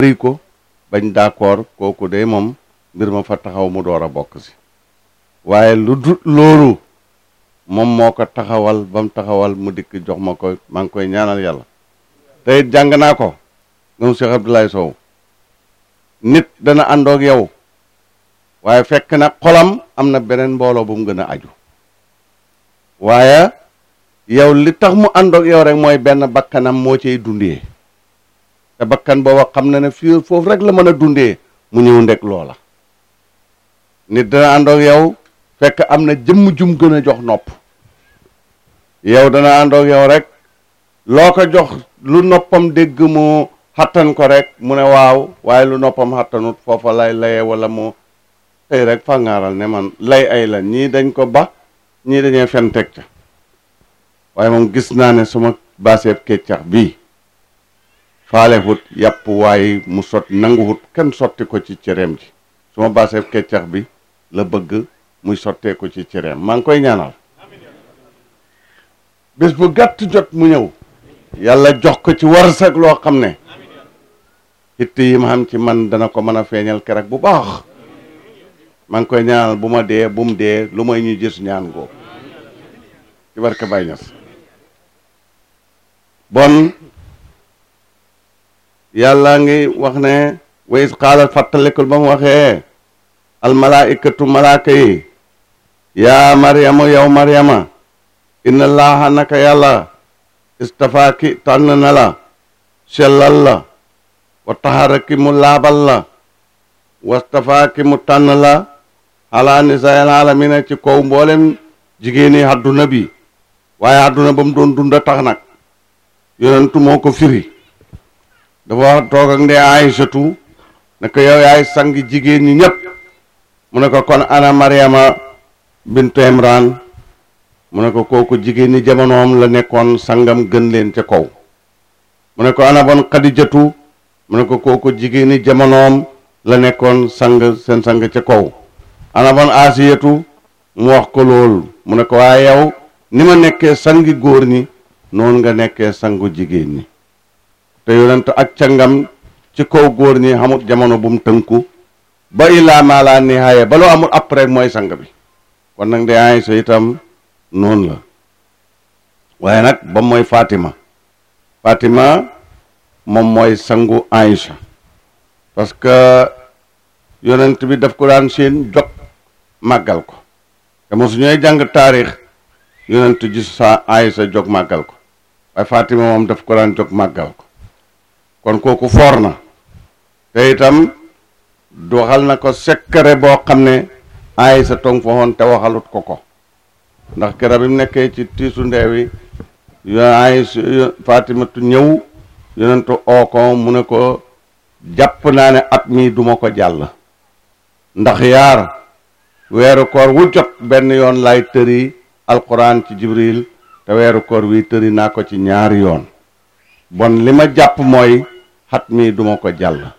ri ko bañ d'accord kooku de moom mbir ma fa taxaw mu door a bokk si waaye lu dut loolu moom moo ko taxawal ba mu taxawal mu dikk jox ma ko maa ngi koy ñaanal yàlla te it jàng naa ko moom Cheikh Abdoulaye Sow nit dana àndoog yow waaye fekk na xolam am na beneen mbooloo bu mu gën a aju waaye yow li tax mu àndoog yow rek mooy benn bakkanam moo ciy dundee te bakkan booba xam na ne fii foofu rek la mën a dundee mu ñëw ndek loola nit dana àndoog yow fekk am na jëmm jum gën a jox nopp yow dana àndoog yow rek loo ko jox lu noppam dégg mu xattan ko rek mu ne waaw waaye lu noppam xattanut foofa lay laye wala mu tey rek fàngaaral ne man lay ay la ñii dañ ko ba ñii dañee fen teg ca waaye moom gis naa ne suma baaseeb keccax bii faale hut yàpp waaye mu sot nangu hut kenn sotti ko ci cereem ji suma baaseeb keccax bi la bëgg muy sottee ko ci cereem maa ngi koy ñaanal bés bu gàtt jot mu ñëw yàlla jox ko ci warsak loo xam ne hitt yi ma xam ci man dana ko mën a feeñal keroog bu baax maa ngi koy ñaanal bu ma dee bu mu dee lu may ñu gis ñaan googu ci barke Baay Ñas bon yàlla ngi wax ne wa is qaala fàttalikul ba mu waxee almalaikatu malaaka yi yaa maryamu yow maryama inna laaha naka yàlla istafaaki tànn na la sellal la wa taharaki mu laabal la wastafaaki mu tànn la ala nisaa'il aalamiina ci kaw mboolem jigéeni àdduna bi waaye àdduna ba mu doon dunda tax nag yonentu moo ko firi dafa wax toog ak ndey Aysatu ne ko yow yaay sang jigéen ñi ñépp mu ne ko kon ana Maryama bintu Imran mu ne ko kooku jigéen ñi jamonoom la nekkoon sangam gën leen ca kaw mu ne ko ana bon Xadijatu mu ne ko kooku jigéen ñi jamonoom la nekkoon sang seen sang ca kaw ana bon Asiyatu mu wax ko loolu mu ne ko waaye yow ni ma nekkee sangi góor ñi noonu nga nekkee sangu jigéen ñi te yonent ak cangam ci kaw góor ñi xamut jamono bu mu tënku ba illaa maa laa nihaaya ba loo amul après mooy sang bi kon nag de Aysa itam noonu la waaye nag ba mooy Fatima Fatima moom mooy sangu Aysa parce que yonent bi daf ko daan seen jog màggal ko te mosu ñooy jàng taarix yonent gis sa Aysa jog màggal ko waaye Fatima moom daf ko daan jog màggal ko kon kooku foor na te itam waxal na ko sekkare boo xam ne Aysa tong fa woon te waxalut ko ko ndax kera bi mu nekkee ci tiisu ndeewi yo Aysa Fatimatu ñëw yonentu oo ko mu ne ko jàpp naa ne at mii duma ko jàll ndax yaar weeru koor wu jot benn yoon lay tëri alquran ci jibril te weeru koor wi tëri naa ko ci ñaari yoon bon li ma jàpp mooy xat mii duma ko jàll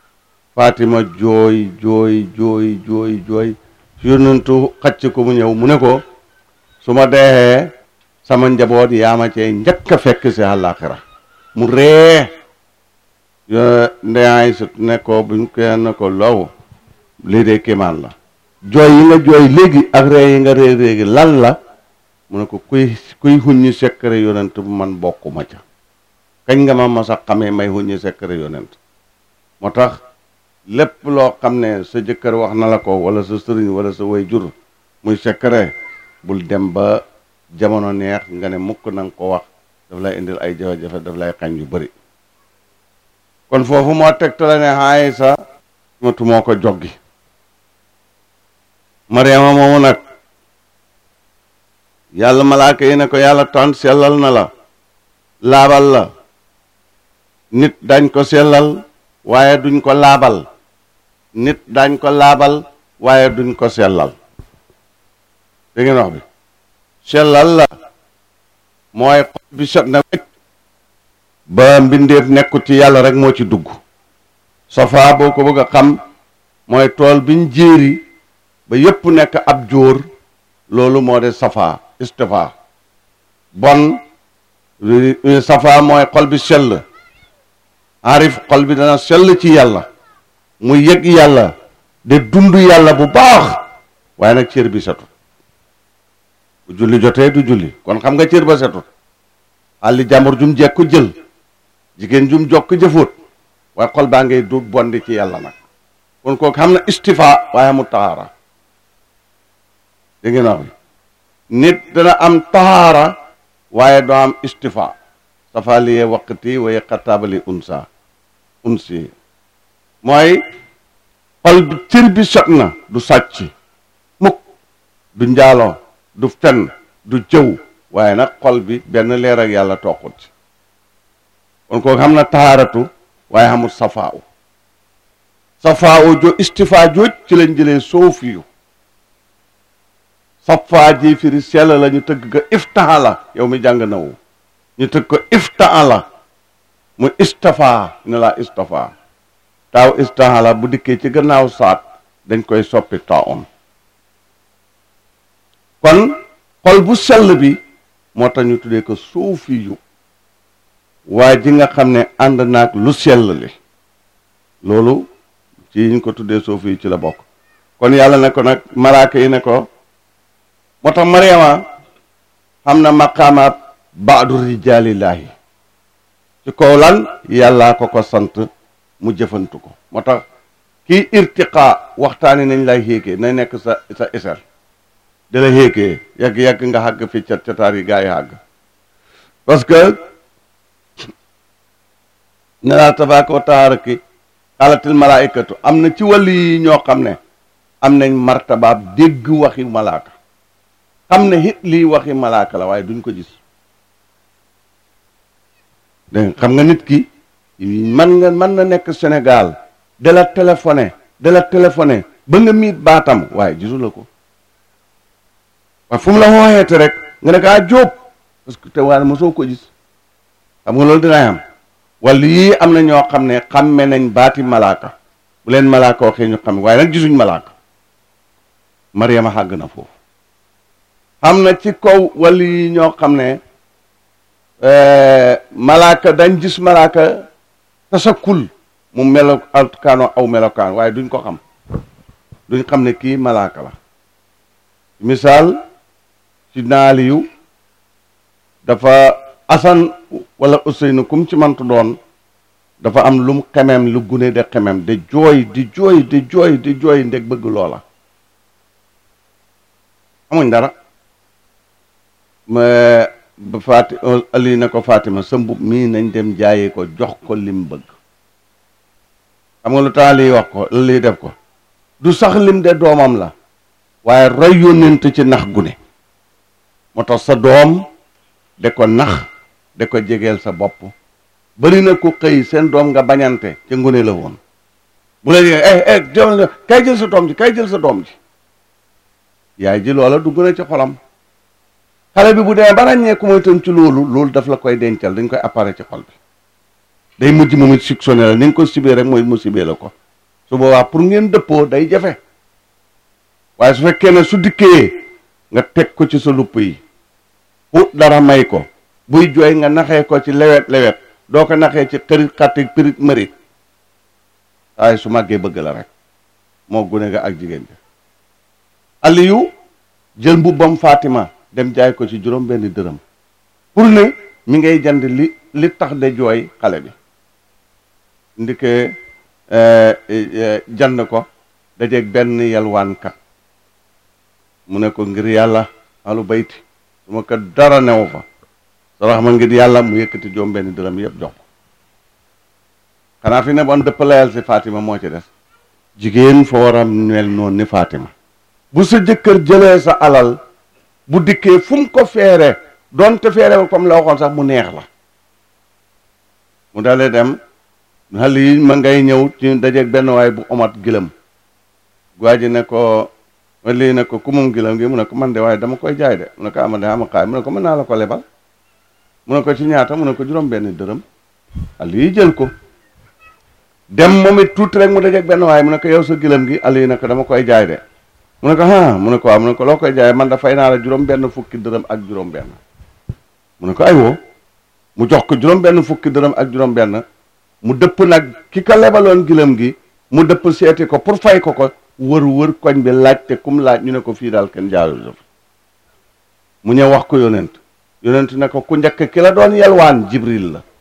Fatima jooy jooy jooy jooy jooy yonentu xacc ko mu ñëw mu ne ko su ma deexee sama njaboot yaa ma cee njëkk a fekk si àllaaxira mu ree yo ndeyaay sut ne ko buñ ko ne ko low lii de kéemaan la jooy yi nga jooy léegi ak ree yi nga ree léegi lan la mu ne ko kuy kuy huññi sekkare yonent bu man bokkuma ca kañ nga ma mas a xamee may huññi sekkare yonent moo tax lépp loo xam ne sa jëkkër wax na la ko wala sa sëriñ wala sa way jur muy sekkare bul dem ba jamono neex nga ne mukk na nga ko wax daf lay indil ay jafe-jafe daf lay xañ yu bari kon foofu moo tegtale ne Aysa matu moo ko joggi Mariama moomu nag yàlla malaaka yi ne ko yàlla tànn sellal na la laabal la nit dañ ko sellal waaye duñ ko laabal nit dañ ko laabal waaye duñ ko sellal dégg ngeen wax bi sellal la mooy xol bi set na wecc ba mbindeef nekkut ci yàlla rek moo ci dugg safa boo ko bëgg a xam mooy tool biñ jéeri ba yépp nekk ab jóor loolu moo de safa istifa bon safa mooy xol bi sell aarif xol bi dana sell ci yàlla mu yëg yàlla de dund yàlla bu baax waaye nag cër bi setut bu julli jotee du julli kon xam nga cër ba setut àlli jàmbur jum jekku jël jigéen jum jokk jëfóot waaye xol baa ngay du bondi ci yàlla nag kon kooku xam na istifa waaye mu tahaara dégg ngeen wax bi nit dana am tahaara waaye doo am istifa safaliye waqti waye xataabali unsa unsi mooy xol bi cër bi set na du sàcc mukk du njaaloo du fen du jëw waaye nag xol bi benn leer ak yàlla toqut ci kon kooku xam na tahaaratu waaye xamul safaaw safaaw jo istifa jooj ci lañ jëlee soofiyu safaa ji firi sell la ñu tëgg ko iftaha la yow mi jàng nawu ñu tëgg ko iftaha la mu istafa ne la istafa taaw istaha la bu dikkee ci gannaaw saat dañ koy soppi taawon kon xol bu sell bi moo tax ñu tuddee ko soofiyu waaye ji nga xam ne ànd naag lu sell li loolu ci ñu ko tuddee soofiyu ci la bokk kon yàlla ne ko nag malaaka yi ne ko moo tax Mariama xam na maqaamaat baadu rijaalillaahi ci kaw lan yàllaa ko ko sant mu jëfantu ko moo tax kii irtiqaa waxtaani nañ lay xéegee na nekk sa sa isel di la xéegee yàgg-yàgg nga xàgg fi cat cataar yi gaa yi xàgg parce que ne laa tabaaraka wa taala ki xaalatil malaaykatu am na ci wàllu yi ñoo xam ne am nañ martabaab dégg waxi malaaka xam ne it lii waxi malaaka la waaye duñ ko gis dégg xam nga nit ki man nga mën na nekk Sénégal de la téléphoné de la téléphoné ba nga miit baatam waaye gisu la ko waaye fu mu la wooyeete rek nga ne ko ah jóob parce que te waaye mosoo ko gis xam nga loolu dinaay am wala yii am na ñoo xam ne xamme nañ baati malaaka bu leen malaaka waxee ñu xam waaye nag gisuñ malaaka Mariama xàgg na foofu xam na ci kaw wala yi ñoo xam ne malaaka dañ gis malaaka tasakul mu melo alkaano aw melokaan waaye duñ ko xam duñ xam ne kii malaaka la misaal ci naaliyu dafa asan wala Useynu kum ci mantu doon dafa am lum xemem lu gune de xemem de jooy di jooy di jooy di jooy ndeg bëgg loola amuñ dara ma ba faati ali na ko Fatima sa mbub mii nañ dem jaayee ko jox ko lim bëgg xam nga lu tax lii wax ko lii def ko du sax lim de doomam la waaye roy yónnent ci nax gune moo tax sa doom de ko nax de ko jegeel sa bopp bari na ku xëy seen doom nga bañante ca ngune la woon bu la jegee eh eh jël kay jël sa doom ji kay jël sa doom ji yaay ji loola dugg na ci xolam xale bi bu demee ba ràññeeku mooy itam ci loolu loolu daf la koy dencal dañ koy appare ci xol bi day mujj moom it suctionné la ni nga ko sibee rek mooy mu sibee la ko su boobaa pour ngeen dëppoo day jafe waaye su fekkee ne su dikkee nga teg ko ci sa lupp yi pour dara may ko buy jooy nga naxee ko ci lewet lewet doo ko naxee ci xërit xatti pirit mërit waaye su màggee bëgg la rek moo gune nga ak jigéen bi Aliyu jël mbubbam Fatima dem jaay ko ci juróom benn dërëm pour ne mi ngay jënd li li tax de jooy xale bi ndike jënd ko dajeeg benn yalwaankat mu ne ko ngir yàlla alu bayti su ma ko dara newu fa sarax ma ngir yàlla mu yëkkati juróom benn dërëm yëpp jox ko xanaa fi ne bon dëpp layal si Fatima moo ci des jigéen fa war a mel noonu ni Fatima bu sa jëkkër jëlee sa alal bu dikkee fu mu ko feere doonte feere comme la waxoon sax mu neex la mu dalee dem xale yi ma ngay ñëw ci dajeeg benn waay bu omat gëlëm waa ji ne ko lii ne ko ku moom gëlëm gi mu ne ko man de waaye dama koy jaay de mu ne ko ama de ama xaay mu ne ko mën naa la ko lebal mu ne ko ci ñaata mu ne ko juróom benn dërëm xale yi jël ko dem moom it tuuti rek mu dajeeg benn waay mu ne ko yow sa gëlëm gi xale yi ne ko dama koy jaay de mu ne ko ah mu ne ko waaw mu ne ko loo koy jaay man da fay naa la juróom benn fukki dërëm ak juróom benn mu ne ko ay woo mu jox ko juróom benn fukki dërëm ak juróom benn mu dëpp nag ki ko lebaloon gilam gi mu dëpp seeti ko pour fay ko ko wër wër koñ bi laajte kum laaj ñu ne ko fii daal kenn jaaru mu ñëw wax ko yonent yonent ne ko ku njëkk ki la doon yelwaan jibril la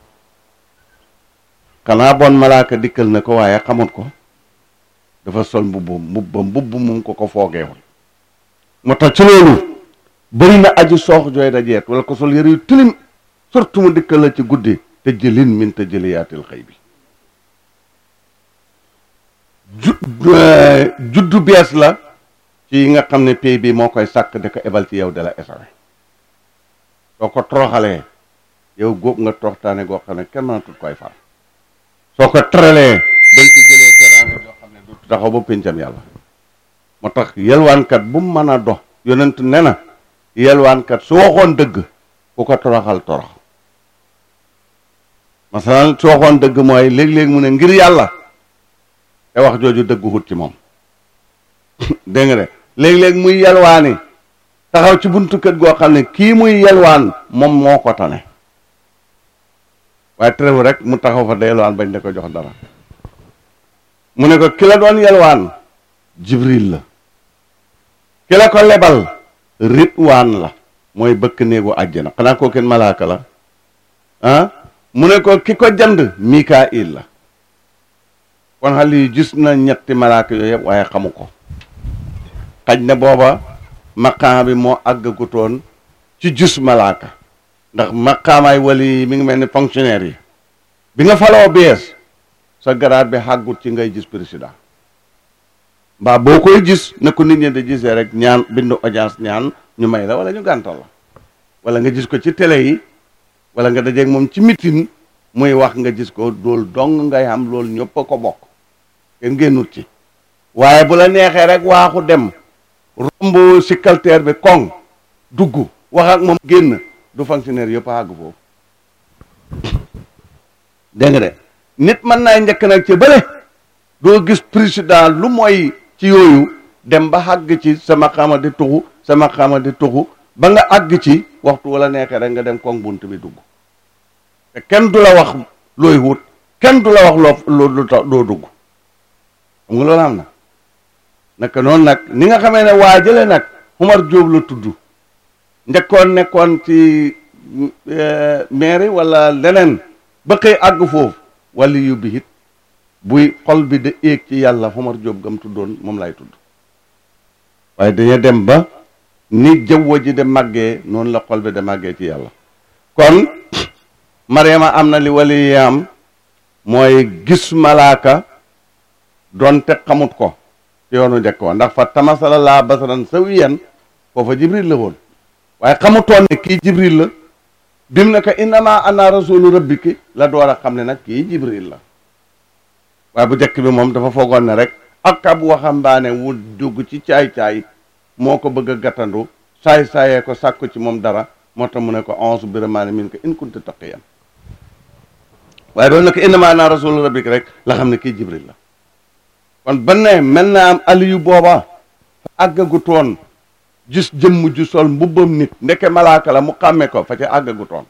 xanaa bon malaaka dikkal na ko waaye xamut ko dafa sol mbubb mbubb mbubb mu ko ko foogeewul moo tax ci loolu bëri na aji soox jooy dajeet wala ko sol yëre yu tilim surtout mu dikkal la ci guddi te jëlin min te jëliyaatil xëy bi ju juddu bees la ci yi nga xam ne pays bi moo koy sàkk di ko ebal ci yow de la esawe soo ko toroxalee yow góob nga toroxtaane goo xam ne kenn mënatul koy far soo ko teralee dañ ci jëlee teraanga yoo xam ne du taxaw ba péncam yàlla moo tax yelwaankat bu mu mën a dox yonent ne na yelwaankat su waxoon dëgg ku ko toroxal torox masalan su waxoon dëgg mooy léeg-léeg mu ne ngir yàlla te wax jooju dëggu xut ci moom dégg nga de léeg-léeg muy yelwaani taxaw ci buntu kër goo xam ne kii muy yelwaan moom moo ko tane waaye terewu rek mu taxaw fa da yelwaan bañ da ko jox dara mu ne ko ki la doon yelwaan jibril la ki la ko lebal ritwaan la mooy bëkk néegu àjjana xanaa koo kenn malaaka la ah mu ne ko ki ko jënd mikail la kon xale yi gis na ñetti malaaka yooyu yëpp waaye xamu ko xaj na booba maqaama bi moo àggagutoon ci gis malaaka ndax maqaamaay wali mi ngi mel ni fonctionnaire yi bi nga faloo bees sa garaat bi xàggut ci ngay gis président mbaa boo koy gis na ko nit ñi di gisee rek ñaan bindu audience ñaan ñu may la wala ñu gàntal la wala nga gis ko ci télé yi wala nga dajeeg moom ci mitin muy wax nga gis ko loolu dong ngay xam loolu ñëpp a ko bokk kenn génnut ci waaye bu la neexee rek waaxu dem romb sikkalteer bi koŋ dugg wax ak moom génn du fonctionnaire yëpp a àgg foofu dégg nga de nit mën naa njëkk nag ci bële doo gis président lu mooy ci yooyu dem ba àgg ci sama xama di tuxu sama xama di tuxu ba nga àgg ci waxtu wala neexee rek nga dem koŋ bunt bi dugg te kenn du la wax looy wut kenn du la wax loo lu tax doo dugg xam nga loolu am na naka noonu nag ni nga xamee ne waa jële nag Umar Jóob la tudd njëkkoon nekkoon ci mairie wala leneen ba xëy àgg foofu wala yu bi it buy xol bi da éeg ci yàlla Umar Jóob gam tuddoon moom lay tudd waaye dañu dem ba ni jaww ji de màggee noonu la xol bi de màggee ci yàlla kon Mariama am na li wali am mooy gis malaaka doonte xamut ko ci yoonu njëkk wa ndax fa tamasala laa basaran sawiyan foofa jibril la woon waaye xamutoon ne kii jibril la bim ne ko innama ana rasulu rabbiki la door a xam ne nag kii jibril la waaye bu njëkk bi moom dafa foogoon ne rek ak ab waxambaane wu dugg ci caay-caay moo ko bëgg a gàttandu saay-saayee ko sàkku ci moom dara moo tax mu ne ko onze biramaani min ko in kunta taqiyan waaye doon ne ko innama ana rasulu rabbiki rek la xam ne kii jibril la kon ba ne mel na am aliyu booba àggagutoon gis jëmm ju sol mbubbam nit ndeke malaaka la mu xàmme ko fa ca àggagutoon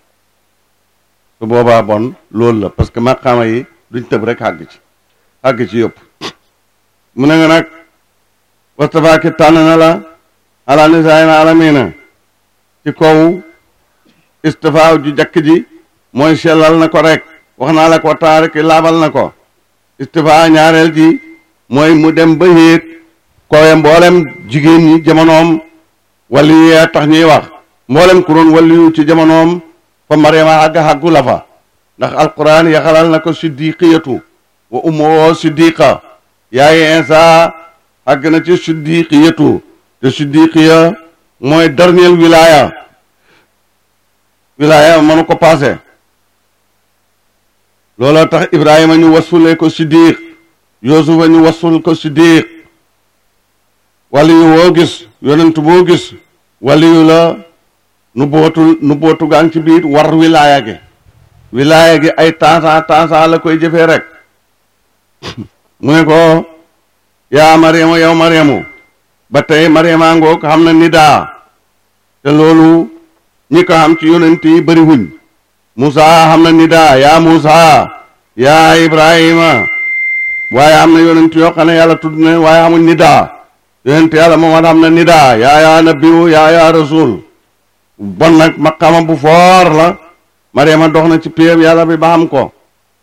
su boobaa bon loolu la parce que maqaama yi duñ tëb rek àgg ci àgg ci yëpp mu ne nga nag wastafaaki tànn na la ala nisaayina alamina ci kaw istifaaw ju jakk ji mooy sellal na ko rek wax naa la ko taarik laabal na ko istifaa ñaareel ji mooy mu dem ba yéeg kooye mboolem jigéen ñi jamonoom wali yee tax ñuy wax mboolem ku doon waliyu ci jamonoom fa mariama àgg àggu la fa ndax alquran yaxalal na ko siddiqiyatu wa ummoo siddiqa yaayi insa àgg na ci siddiqiyatu te siddiqiya mooy dernier wilaya wilaya mënu ko passé looloo tax ibrahima ñu wasulee ko siddiq yusufa ñu wasul ko siddiq waliyu woo gis yonent boo gis waliyu la nu bootu nu bootu gaa ci biir war wilaaya gi wilaaya gi ay tansa tansa la koy jëfee rek mu ne ko yaa mariama yow mariamu ba tey mariama ngoog xam na nidaa te loolu ñi ko xam ci yonent yi bëri wuñ Moussa xam na nidaa yaa Moussa yaa ibrahima waaye am na yonent yoo xam ne yàlla tudd na waaye amuñ nidaa yonent yàlla moom am na nidaa yaa yaa nabiyu yaa yaa rasul bon nag maqama bu foor la mariama dox na ci péeb yàlla bi ba xam ko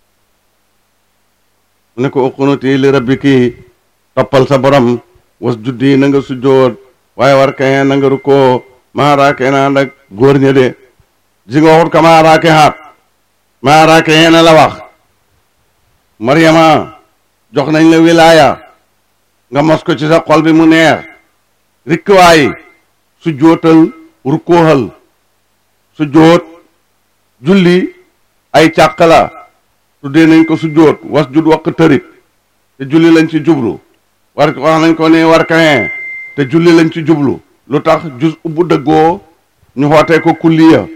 mu ne ko uqunuti li rabbiki toppal sa borom was juddi na nga sujjoot waaye war kaye na nga rukkoo maa raake na ànd ak góor ña de ji nga waxut ka maa raake haat maa raake na la wax mariama jox nañ la wilaaya nga mos ko ci sa xol bi mu neex rikkiwaay sujjootal rukkooxal sujjoot julli ay càq la tuddee nañ ko sujjoot was jud waq tërit te julli lañ ci jublu war wax nañ ko ne war kaye te julli lañ ci jublu lu tax jus ubbu dëggoo ñu xootee ko kulliya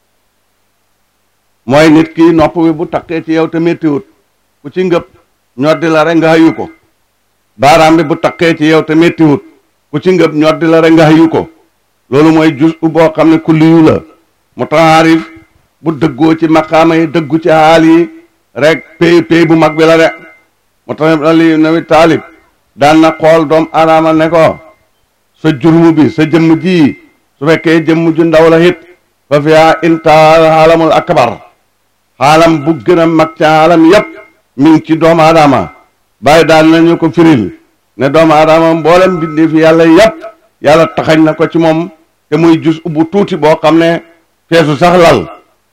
mooy nit ki nopp bi bu takkee ci yow te méttiwut ku ci ngëp ñoddi la rek nga xayu ko baaraam bi bu takkee ci yow te méttiwut ku ci ngëp ñoddi la rek nga xayu ko loolu mooy jus u boo xam ne kulliyu la mu taarif bu dëggoo ci maqaama yi dëggu ci xaal yi rek pay pay bu mag bi la de mu tax ali nawi taalib daan na xool doom aadama ne ko sa jurmu bi sa jëmm ji su fekkee jëmm ju ndaw la hit fa fiya intaal xaalamul akbar xaalam bu gën a mag ca xaalam yépp mi ngi ci doomu aadama bàyyi daan nañu ko firil ne doomu aadama mboolem bindee fi yàlla yépp yàlla taxañ na ko ci moom te muy jus ubbu tuuti boo xam ne feesu sax lal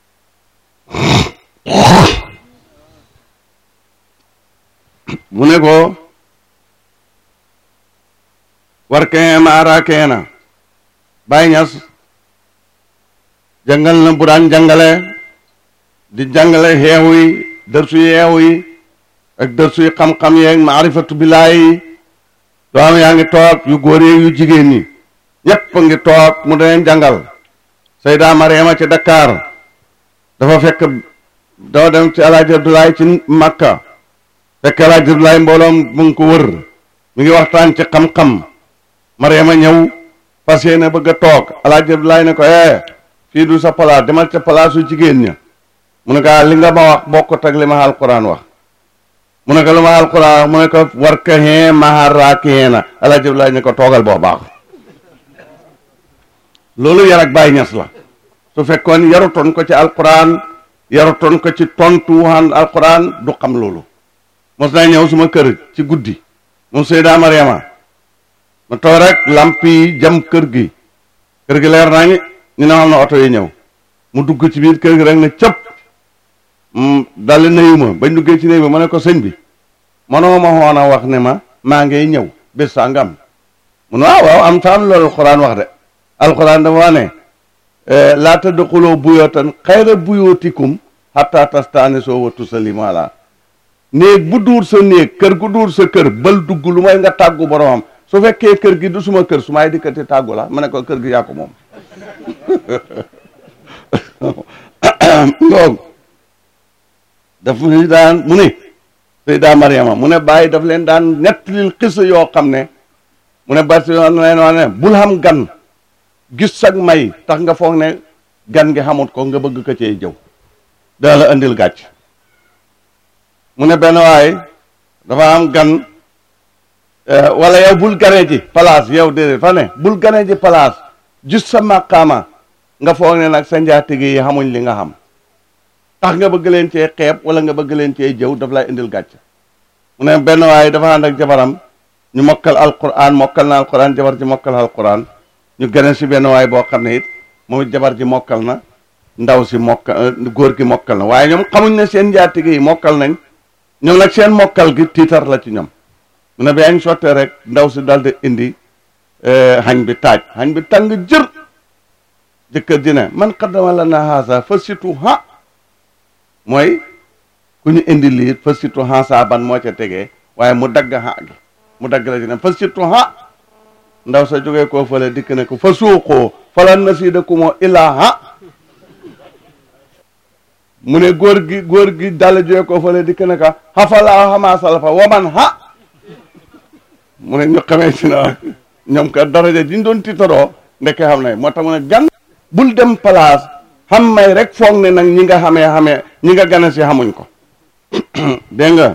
mu ne ko war kee maara kee na Baay Ñas jàngal na bu daan jàngale di jàngale xeewu yi dërsu yeewu yi ak dërsu yi xam-xam yeeg maarifatu billaay yi doom yaa ngi toog yu góor yeeg yu jigéen ñi ñépp ngi toog mu daneen jàngal Sayda Mariama ci Dakar dafa fekk doo dem ci Alaaji Abdoulaye ci Makka fekk Alaaji Abdoulaye mbooloom mu ngi ko wër mi ngi waxtaan ci xam-xam Mariama ñëw fas yéene bëgg a toog Alaaji Abdoulaye ne ko eh fii du sa palaas demal ca palaasu jigéen ña mu ne ko li nga ma wax bokkut ak li ma alquran wax mu ne ko lu ma alquran mu ne ko war ka xee mahara kee na Alaaji Abdoulaye ne ko toogal boo baax loolu yar ak Baay Ñas la su fekkoon yarutoon ko ci alquran yarutoon ko ci tontu waxaan alquran du xam loolu mos naa ñëw suma kër ci guddi moom Seyda Mariama ma toog rek lamp yi jam kër gi kër gi leer naa ngi ñu ne xam na oto yi ñëw mu dugg ci biir kër gi rek ne cëpp daldi nuyu ma bañ duggee ci néeg bi ma ne ko sëñ bi manoo ma xoon a wax ne ma maa ngay ñëw bés sàngam mu ne waaw waaw am taam loolu alxuraan wax de alxuraan dafa wax ne laa tadxuloo buyootan xayra buyootikum xatta tastaane soo wattu sa limala néeg bu duur sa néeg kër gu duur sa kër bal dugg lu may nga tàggu boromam su fekkee kër gi du suma kër su may dikkati tàggu la ma ne ko kër gi yaa ko moom ngoog daf ni daan mu ne Sayda Mariama mu ne bàyyi daf leen daan nettalil xisa yoo xam ne mu ne bari yoon leen wax ne bul xam gan gis sag may tax nga foog ne gan gi xamut ko nga bëgg ko cee jëw daa la andil gàcc mu ne benn waay dafa am gan wala yow bul gane ji place yow déedéet fa ne bul gane ji place gis sa màqaama nga foog ne nag sa njaatige yi xamuñ li nga xam tax nga bëgg leen cee xeeb wala nga bëgg leen cee jëw daf lay indil gàcc mu ne benn waay dafa ànd ak jabaram ñu mokkal alquran mokkal na alquran jabar ji mokkal alquran ñu gane si benn waay boo xam ne it moom it jabar ji mokkal na ndaw si mokkal góor gi mokkal na waaye ñoom xamuñ ne seen njaatige yi mokkal nañ ñoom nag seen mokkal gi tiitar la ci ñoom mu ne ba añ sottee rek ndaw si daldi indi xañ bi taaj xañ bi tàng jër jëkkër ji ne man xaddama la na haasa fa situ ha mooy ku ñu indi lii fa situ haasa ban moo ca tegee waaye mu dagg ha gi mu dagg la ci ne fa situ ha ndaw sa jógee koo fële dikk ne ko fa suuqoo falan na sii da ku moo illaa ha mu ne góor gi góor gi dala jógee koo fële dikk ne ko xafalaa xamaa salafa waman ha mu ne ñu xamee si na ñoom ka daraja diñ doon tiitaroo ndekke xam ne moo tax mu ne gan bul dem place xam may rek foog ne nag ñi nga xamee xamee ñi nga gane si xamuñ ko dégg nga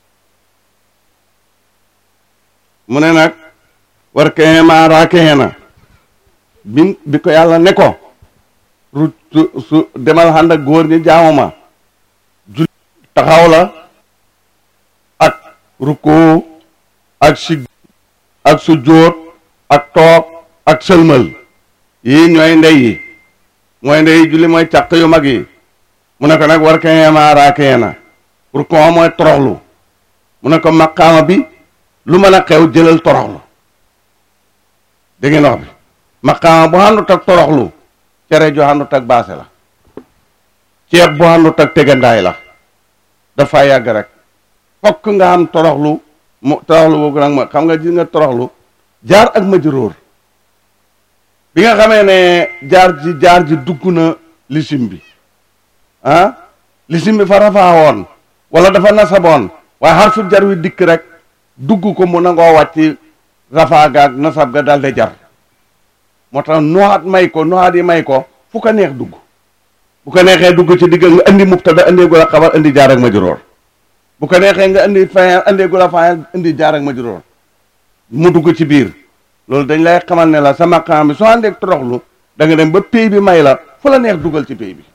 mu ne nag war kee maa raakee na bi bi ko yàlla ne ko ru su su demal ànd ak góor ñi jaamu ma jul taxaw la ak rukkoo ak sig ak sujjóot ak toog ak sëlmal yii ñooy ndey yi mooy ndey yi julli mooy càq yu mag yi mu ne ko nag war kee maa raakee na rukkoo mooy toroxlu mu ne ko maqaama bi lu mën a xew jëlal toroxlu dégg ngeen wax bi maqaama bu àndut ak toroxlu cere ju àndut ak baase la ceeb bu àndut ak tegandaay la dafa yàgg rek fokk nga am toroxlu mu toroxlu boobu nag ma xam nga gis nga toroxlu jaar ak majruur bi nga xamee ne jaar ji jaar ji dugg na lisim bi ah lisim bi fa rafaa woon wala dafa nasaboon waaye xarfu jar wi dikk rek dugg ko mu nangoo wàcc rafaa gaag nasab ga daldi jar moo tax nuwaat may ko nuwaat yi may ko fu ko neex dugg bu ko neexee dugg ci digg nga indi mubtada indi gu la xabar indi jaar ak majruur bu ko neexee nga indi fayal indi gu la fayal indi jaar ak majruur mu dugg ci biir loolu dañ lay xamal ne la sa maqaam bi soo àndeek toroxlu da nga dem ba pay bi may la fu la neex dugal ci pay bi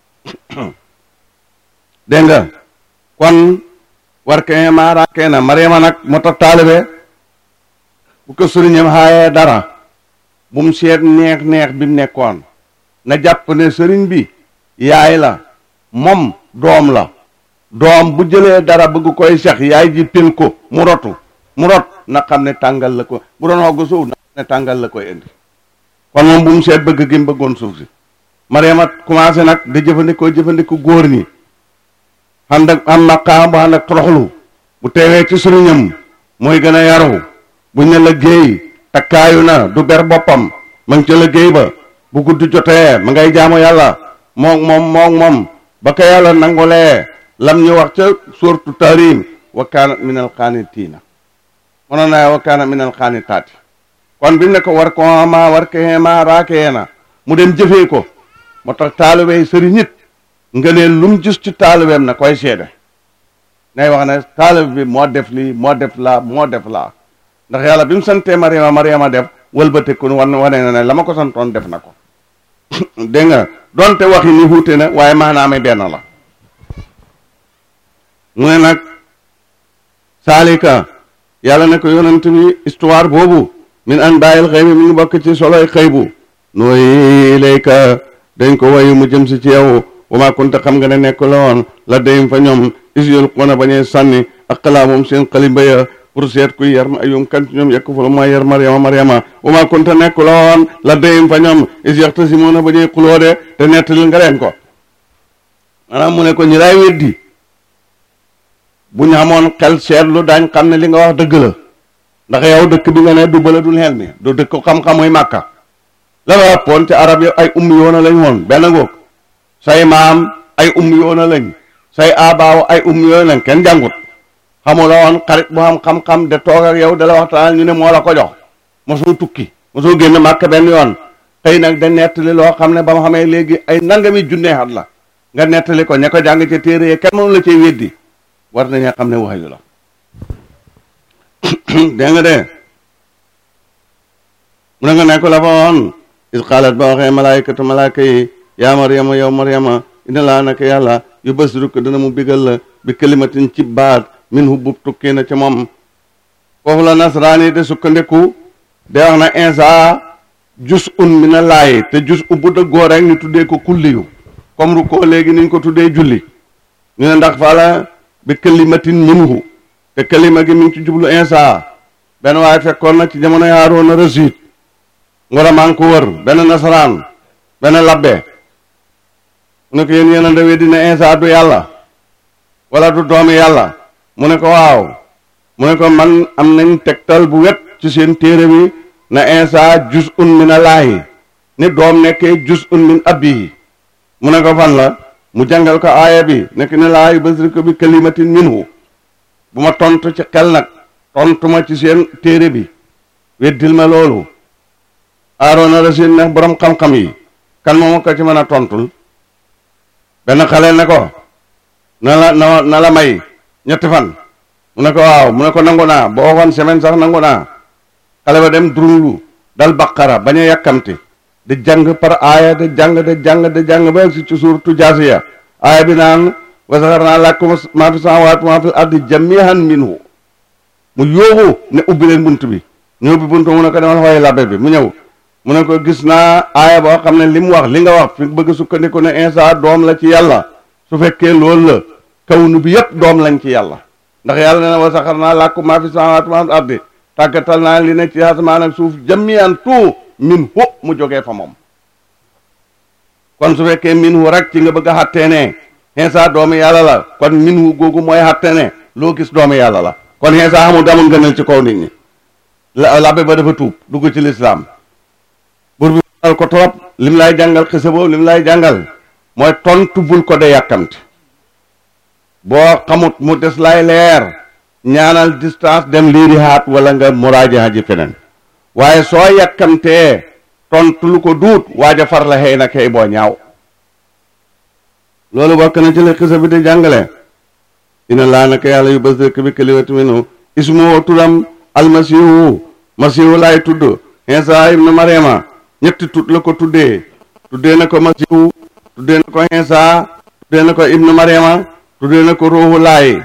dégg nga kon war ke maara kee na mariama nag moo tax taalibe bu ko sëriñam xaayee dara bu mu seet neex neex bi mu nekkoon na jàpp ne sëriñ bi yaay la moom doom la doom bu jëlee dara bëgg koy sex yaay ji pil ko mu rotu mu rot na xam ne tàngal la ko bu doon xogg suuf na xam ne tàngal la koy indi kon moom bu mu seet bëgg gi mu bëggoon suuf si mariama commencé nag di jëfandikoo jëfandikoo góor ñi ànd ak am maqaam bu ànd ak toroxlu bu teewee ci sëriñam mooy gën a yaru bu ñu la géey takkaayu na du ber boppam ma ngi ca liggéey ba bu gudd jotee ma ngay jaamu yàlla moom moom moom moom ba ko yàlla nangulee lam ñu wax ca suurtu Tahrim wa kaanat min al qaanitiina mënoon naa wa kaanat min al qaanitaati kon bi mu ne ko war ko ma war ko ma raakee na mu dem jëfee ko moo tax taalibey sëriñ nit nga ne lu mu gis ci taalibeem na koy seede nay wax ne taalib bi moo def lii moo def laa moo def laa ndax yàlla bi mu santee Mariama Mariama def wëlbateku wan wane na ne la ma ko santoon def na ko dégg nga donte waxi ni xuute na waaye maanaame benn la mu ne nag saalika yàlla ne ko yonent bi histoire boobu min an bàyyil xëy bi mi ngi bokk ci soloy xëy bu nooy ilayka dañ ko wayu mu jëm si ci yow wa maa kunta xam nga ne nekk la woon la dayim fa ñoom is yol xona bañee sànni ak xalaa moom seen xalimba ya pour seet kuy yar ayum kan ci ñoom yekk fu la mooy yar mariama mariama wa maa kunta nekk la woon la dayim fa ñoom is yaxta si moona bañee xuloo de te nettalil nga leen ko maanaam mu ne ko ñi lay weddi bu ñu xamoon xel seetlu daañ xam ne li nga wax dëgg la ndax yow dëkk bi nga ne du bala dul xel mi du dëkk xam-xam muy màkka la nga poon ci arab yi ay ummi yoona lañ woon benn ngoog say maam ay ummi yoona lañ say abaaw ay ummi yoona lañ kenn jàngut xamu la woon xarit bu xam xam-xam de toog ak yow da la waxtaan ñu ne moo la ko jox mosoo tukki mosoo génn màkk benn yoon tey nag da nettali loo xam ne ba ma xamee léegi ay nangami junnee at la nga nettali ko ña ko jàng ci téere yi kenn mënu la cay weddi war nañu xam ne waxyu la dégg nga de mu ne nga nekk la fa woon is xaalat ba waxee malaayikatu malaayika yi yaa Maryama yow Maryama ina laa naka yàlla yu basiru ko dana mu bigal la bi kalimatin ci baat min hubbub tukkee na ca moom foofu la nasraani de sukkandiku de wax na insa jus un mi na laay te jus u bu dëggoo rek ñu tuddee ko kulliyu comme ru ko léegi niñ ko tuddee julli ñu ne ndax fala bi kalimatin minhu te kalima gi mi ngi ci jublu insa benn waaye fekkoon na ci jamono Haaroona Rasiid ngora maa ngi ko wër benn nasaraan benn labbe mu ne ko yéen yéen a ndawee dina insa du yàlla wala du doomi yàlla mu ne ko waaw mu ne ko man am nañ tegtal bu wet ci seen téere bi na insa jus un min allaahi ni doom nekkee jus un min abbihi mu ne ko fan la mu jàngal ko aaya bi nekk ne laa yubasirka bi kalimatin minhu bu ma tontu ci xel nag tontu ma ci seen téere bi weddil ma loolu aaroona la seen neex borom xam-xam yi kan moom ko ci mën a tontul benn xale ne ko na la na na la may ñetti fan mu ne ko waaw mu ne ko nangu naa boo waxoon semaine sax nangu naa xale ba dem durulu dal baqara bañ a yàkkamti di jàng par aaya di jàng di jàng di jàng ba si ci suuratu jaasiya aaya bi naan wa saxarnaa lakum maa fi samaawaati wa maa fil ardi jamii'an minhu mu yóobu ne ubbi leen bunt bi ñu ubbi bunt mu ne ko demal xooy labbe bi mu ñëw mu ne ko gis naa aaya boo xam ne li mu wax li nga wax fi bëgg sukkandiku ne Isa doom la ci yàlla su fekkee loolu la kawnu bi yépp doom lañ ci yàlla ndax yàlla nee na wa saxarnaa lakum maa fi samaawaati wa maa fil ardi tàggatal naa li ne ci asamaan ak suuf jamii'an tout min hu mu jógee fa moom kon su fekkee min hu rek ci nga bëgg a xattee ne Isa doomu yàlla la kon min hu googu mooy xatte ne loo gis doomu yàlla la kon Isa xamul damul gënal ci kaw nit ñi la labbe ba dafa tuub dugg ci lislaam bur bi al ko trop lim lay jàngal xisa boobu lim lay jàngal mooy tontu bul ko de yàkkamti boo xamut mu des lay leer ñaanal distance dem liiri haat wala nga muraaja ji feneen waaye soo yàkkamtee tontu lu ko duut waaja far la xëy na kay boo ñaaw loolu bokk na ci li xisa bi di jàngale ina laa naka yàlla yu bas dëkk bi kalimatu minu ismu turam almasihu masihu laay tudd Isa ibnu Mariama ñetti tut la ko tuddee tuddee na ko masihu tuddee na ko Isa tuddee na ko ibnu Mariama tuddee na ko ruuhu laay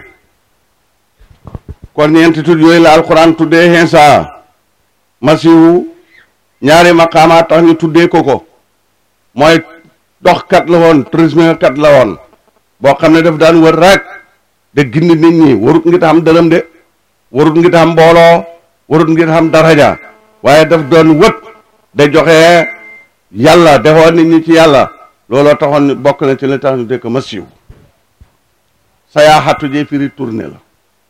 kon ñeenti tut yooyu la alquran tuddee Isa masihu ñaari maqaama tax ñu tuddee ko ko mooy doxkat la woon tourisme kat la woon boo xam ne daf daan wër rek de gindi nit ñi warut ngi xam dërëm de warut ngi xam mbooloo warut ngi xam daraja waaye daf doon wët de joxe yàlla defoo nit ñi ci yàlla looloo taxoon bokk na ci li tax ñu dëkk masiw sa yaa xattu jee firi tourné la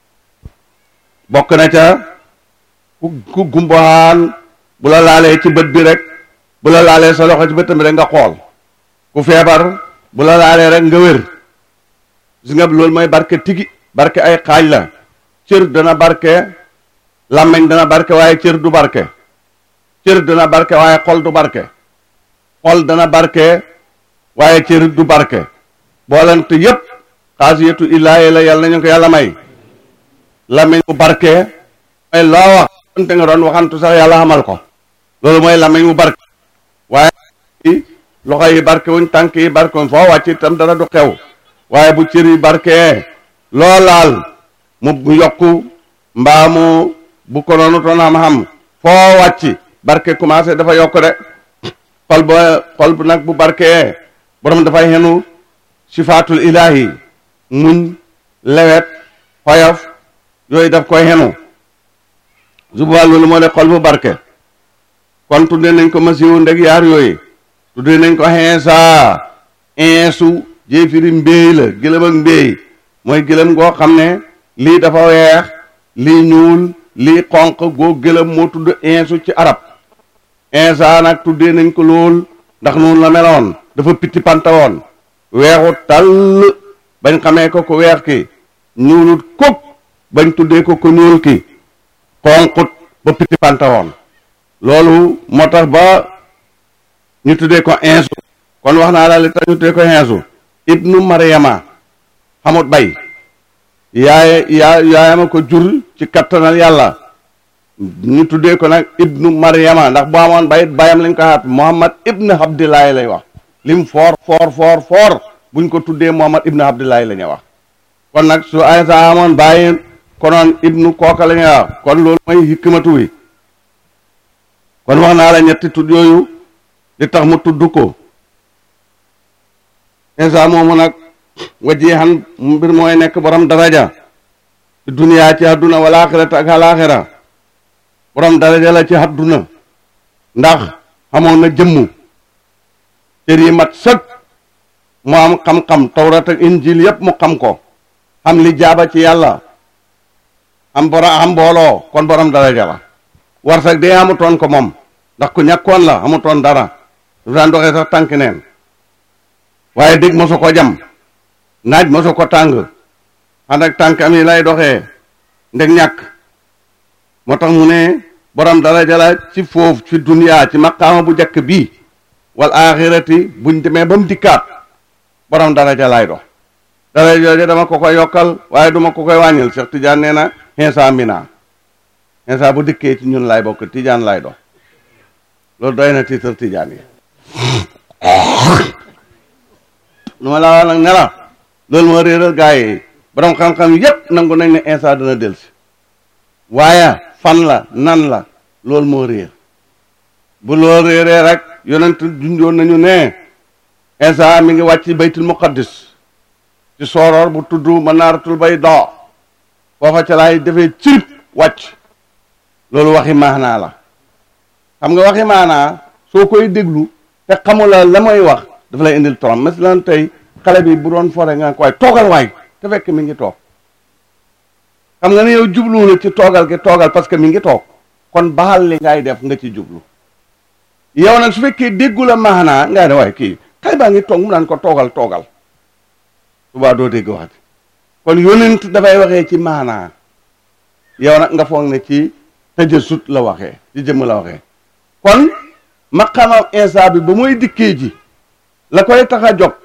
bokk na ca ku ku gumbahaan bu la laalee ci bët bi rek bu la laalee sa loxo ci bëtam bi rek nga xool ku feebar bu la laalee rek nga wér gis nga loolu mooy barke tigi barke ay xaaj la cër dana barke làmmiñ dana barke waaye cër du barke cër dana barke waaye xol du barke xol dana barke waaye cër du barke boolante yépp xaasiyatu illaahi la yàlla nañu ko yàlla may làmmiñ bu barke mooy loo wax te nga doon waxantu sax yàlla xamal ko loolu mooy làmmiñ bu barke waaye loxo yi barke wuñ tànk yi barke wuñ foo wàcc itam dara du xew waaye bu cër yi barke loo laal mu yokku mbaa mu bu ko noonu toon xam-xam foo wàcc barke commencé dafa yokk de xol ba xol bu nag bu barke borom dafay xenu sifaatul ilaahi muñ lewet xoyof yooyu daf koy xenu subaa loolu moo de xol bu barke kon tuddee nañ ko masiwu ndeg yaar yooyu tuddee nañ ko Iisa insu jéefiri mbéy la gëlëm ak mbéy mooy gëlëm goo xam ne lii dafa weex lii ñuul lii xonq goo gëlëm moo tudd insu ci arab Iisa nag tuddee nañ ko lool ndax noonu la meloon dafa pitti panta woon weexut tàll bañ xamee ko ko weex ki ñuulut kuk bañ tuddee ko ko ñuul ki xonqut ba pitti panta woon loolu moo tax ba ñu tuddee ko insu kon wax naa la li tax ñu tuddee ko insu ibnu mariama xamut bay yaay yaa yaayama ko jur ci kattanal yàlla ñu tuddee ko nag ibnu mariama ndax bu amoon bayit bayam lañ ko xaat muhammad ibnu abdillahi lay wax lim foor foor foor foor buñ ko tuddee muhammad ibnu abdillahi la ñuy wax kon nag su aysa amoon bàyyi konoon ibnu kooka la ñuy wax kon loolu mooy hikmatu wi kon wax naa la ñetti tudd yooyu li tax mu tudd ko insa moomu nag wajihan mbir mooy nekk borom daraja ci duniyaa ci àdduna wala axirata ak alaxira borom daraja la ci àdduna ndax xamoon na jëmm cër yi mat sëkk mu am xam-xam tawrat ak injil yépp mu xam ko xam li jaaba ci yàlla am borom am mbooloo kon borom daraja la war sax dee amutoon ko moom ndax ku ñàkkoon la amutoon dara du daan doxee sax tànk neen waaye dégg mosu ko jam naaj mosu ko tàng ànd ak tànk am yi lay doxee ndeg ñàkk moo tax mu ne borom daraja la ci foofu ci duniyaa ci maqaama bu njëkk bii wal axirati buñ demee ba mu dikkaat borom daraja lay dox dara jooje dama ko koy yokkal waaye duma ko koy wàññil Cheikh Tidiane nee na Insa Mina Insa bu dikkee ci ñun laay bokk Tidiane laay dox loolu doy na tiitar Tidiane yi lu ma laa wax nag ne la loolu moo réeral gaa yi borom xam-xam yépp nangu nañ ne Insa dana delsi waaye fan la nan la loolu moo réer bu loolu réeree rek yonent junjoon nañu ne Insa mi ngi wàcc baytul muqaddis ci sooroor bu tudd manaaratul bayda foofa ca laay defee cirib wàcc loolu waxi maanaa la xam nga waxi maanaa soo koy déglu te xamula la may wax dafa lay indil torom masalan tey xale bi bu doon fore nga ko waay toogal waay te fekk mi ngi toog xam nga ne yow jublu na ci toogal gi toogal parce que mi ngi toog kon baal li ngay def nga ci jublu yow nag su fekkee déggu la maanaa ngay ne waaye kii xale baa ngi toog mu naan ko toogal toogal subaa doo dégg wax kon yonent dafay waxee ci maanaa yow nag nga foog ne ci tajasut la waxee ci jëmm la waxee kon maqaamam Insa bi ba muy dikkee ji la koy tax a jóg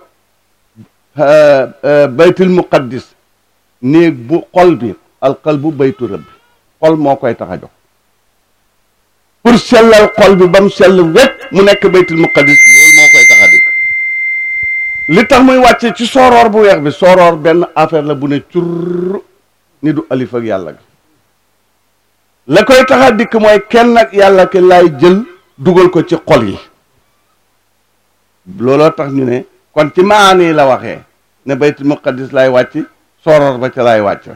baytul muqaddis néeg bu xol bi alqalbu baytu rabbi xol moo koy tax a jóg pour sellal xol bi ba mu sell wet mu nekk baytul muqaddis loolu moo koy tax a dikk li tax muy wàcce ci sooroor bu weex bi sooroor benn affaire la bu ne cur ni du alif ak yàlla gi la koy tax a dikk mooy kenn ak yàlla ki laay jël dugal ko ci xol yi looloo tax ñu ne kon ci maani la waxee ne baytul muqaddis lay wàcc sooroor ba ca lay wàcc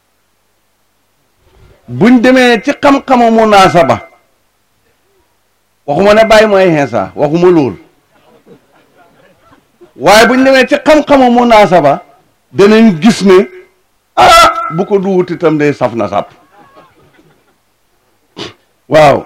buñ demee ci xam-xamu munaasaba waxuma ne bàyyi mooy Insa waxuma lool waaye buñ demee ci xam-xamu munaasaba danañ gis ne ah bu ko duwut itam day saf na sàpp waaw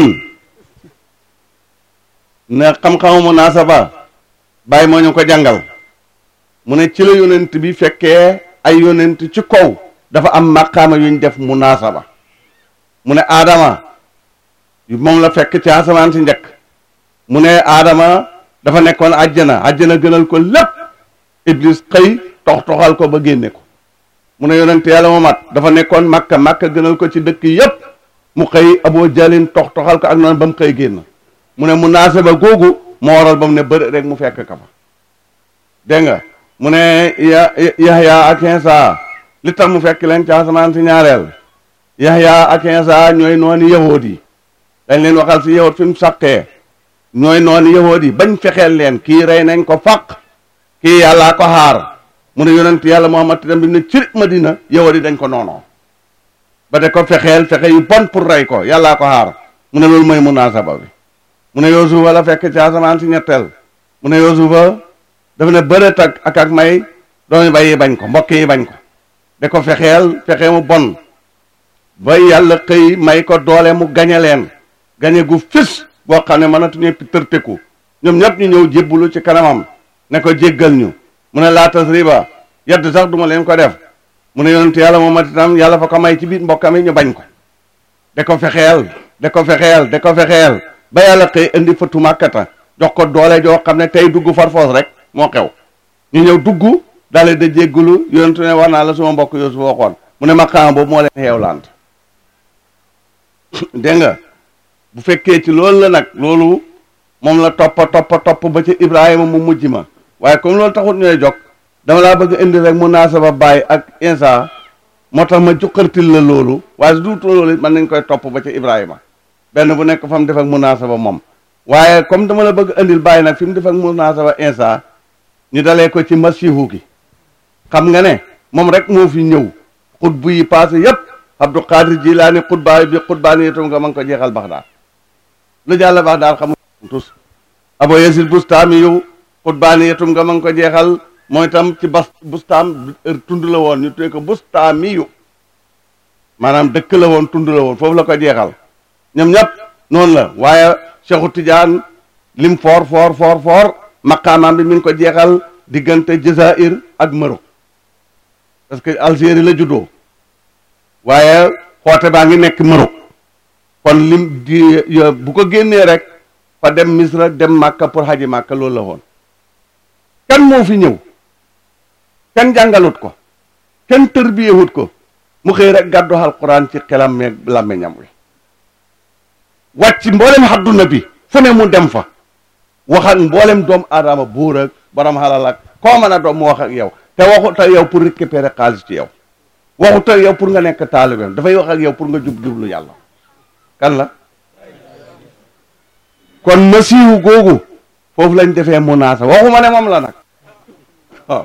ne xam-xamu munaasaba bàyyi moo ñu ko jàngal mu ne ci la yonent bi fekkee ay yonent ci kaw dafa am maqaama yuñ def munaasaba mu ne aadama moom la fekk ci asamaan si njëkk mu ne aadama dafa nekkoon àjjana àjjana gënal ko lépp iblis xëy tox toxal ko ba génne ko mu ne yonent yàlla mu mat dafa nekkoon makka makka gënal ko ci dëkk yépp mu xëy aboo jalin tox toxal ko ak noonu ba mu xëy génn mu ne munaasaba googu moo waral ba mu ne bëri rek mu fekk ka fa dégg nga mu ne ya Yahya ak Insa li tax mu fekk leen ci asamaan si ñaareel Yahya ak Insa ñooy noonu yahood yi dañ leen waxal si yahood fi mu sàqee ñooy noonu yahood yi bañ fexeel leen kii rey nañ ko faq kii yàllaa ko xaar mu ne yonent yàlla Muhammad tam bi mu ne ci Madina yahood yi dañ ko noonoo ba de ko fexeel fexe yu bon pour rey ko yàllaa ko xaar mu ne loolu mooy munaasaba bi mu ne Yuusufa la fekk ci asamaan si ñetteel mu ne Yuusufa dafa ne bërët ak ak ak may doomi bay yi bañ ko mbokk yi bañ ko da ko fexeel fexe mu bon ba yàlla xëy may ko doole mu gañe leen gañe gu fis boo xam ne mënatuñu tërteku ñoom ñëpp ñu ñëw jébbulu ci kanamam ne ko jéggal ñu mu ne laa tasriba yedd sax duma leen ko def mu ne yonent yàlla moom itam yàlla fa ko may ci biir mbokkam yi ñu bañ ko da ko fexeel da ko fexeel da ko fexeel ba yàlla xëy indi fëtu màkkata jox ko doole joo xam ne tey dugg farfoos rek moo xew ñu ñëw dugg daale da jéggulu yonentu ne wax naa la suma mbokk Yuusuf waxoon mu ne maqaama boobu moo leen xeewlant dégg nga bu fekkee ci loolu la nag loolu moom la toppa toppa topp ba ci Ibrahima mu mujj ma waaye comme loolu taxut ñooy jog dama laa bëgg indi rek munaasaba Baay ak Insa moo tax ma jukkartil la loolu waaye su duutu loolu mën nañ koy topp ba ci Ibrahima benn bu nekk fa mu def ak munaasaba moom waaye comme dama la bëgg indil Baay nag fi mu def ak munaasaba Insa ñu dalee ko ci masihu gi xam nga ne moom rek moo fi ñëw xutbu yi passé yépp Abdou Qadir Jilaani xutbaay bi xutbaani itam nga ma ngi ko jeexal Baxdaad lu jàll Baxdaad xam nga tus Abo Yasid Bustaami yow xutbaani itam nga ma ngi ko jeexal mooy itam ci bas bustaam tund la woon ñu tuddee ko bustaami yu maanaam dëkk la woon tund la woon foofu la ko jeexal ñoom ñëpp noonu la waaye Cheikhu Tidiane lim foor foor foor foor maqaamaam bi mi ngi ko jeexal diggante Jazaïr ak Maroc parce que Algérie la juddoo waaye xoote baa ngi nekk Maroc kon lim di bu ko génnee rek fa dem Misra dem Màkka pour xaji Màkka loolu la woon kan moo fi ñëw kenn jàngalut ko kenn tërbiyewut ko mu xëy rek gàddu alquran ci xelam meeg làmmiñam wi wàcc mboolem àdduna bi fu ne mu dem fa wax ak mboolem doomu aadama buur ak borom xalal ak koo mën a doom mu wax ak yow te waxut ak yow pour récupérer xaalis ci yow waxut ak yow pour nga nekk taalibeem dafay wax ak yow pour nga jub jublu yàlla kan la kon masiihu googu foofu lañ defee munaasa waxuma ne moom la nag waaw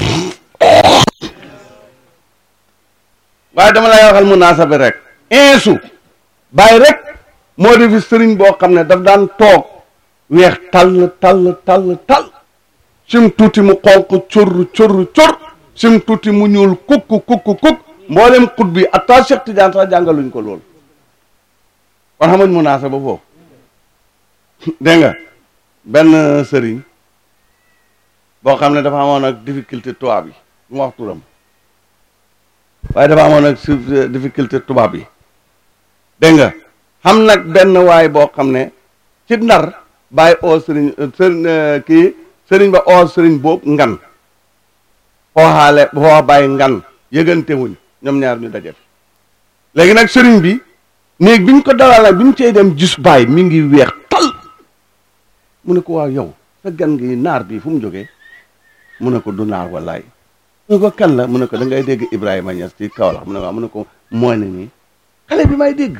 waaye dama lay waxal munaasa bi rek insu bàyyi rek moo di fi sëriñ boo xam ne daf daan toog weex tall tall tall tall sim tuuti mu xonq cur cur cur sim tuuti mu ñuul kukk kukk kukk mboolem xut bi atta Cheikh Tidiane sax jàngaluñ ko loolu kon xamuñ munaasa ba foofu dégg nga benn sëriñ boo xam ne dafa amoon ak difficulté tubaab yi du ma wax turam waaye dafa amoon ak difficulté tubaab yi dégg nga xam nag benn waay boo xam ne ci ndar bàyyi oo sëriñ sëriñ kii sëriñ ba oo sëriñ boobu ngan xooxaale xooxa bàyyi ngan yëgante wuñ ñoom ñaar ñu daje fi léegi nag sëriñ bi néeg bi ñu ko dalal nag bi ñu cey dem gis bàyyi mi ngi weex tal mu ne ko waaw yow sa gan gi naar bi fu mu jógee mu ne ko du naar wallaay mu ne ko kan la mu ne ko da ngay dégg Ibrahima Niass ci Kaolack mu ne ko mu ne ko mooy ne nii xale bi may dégg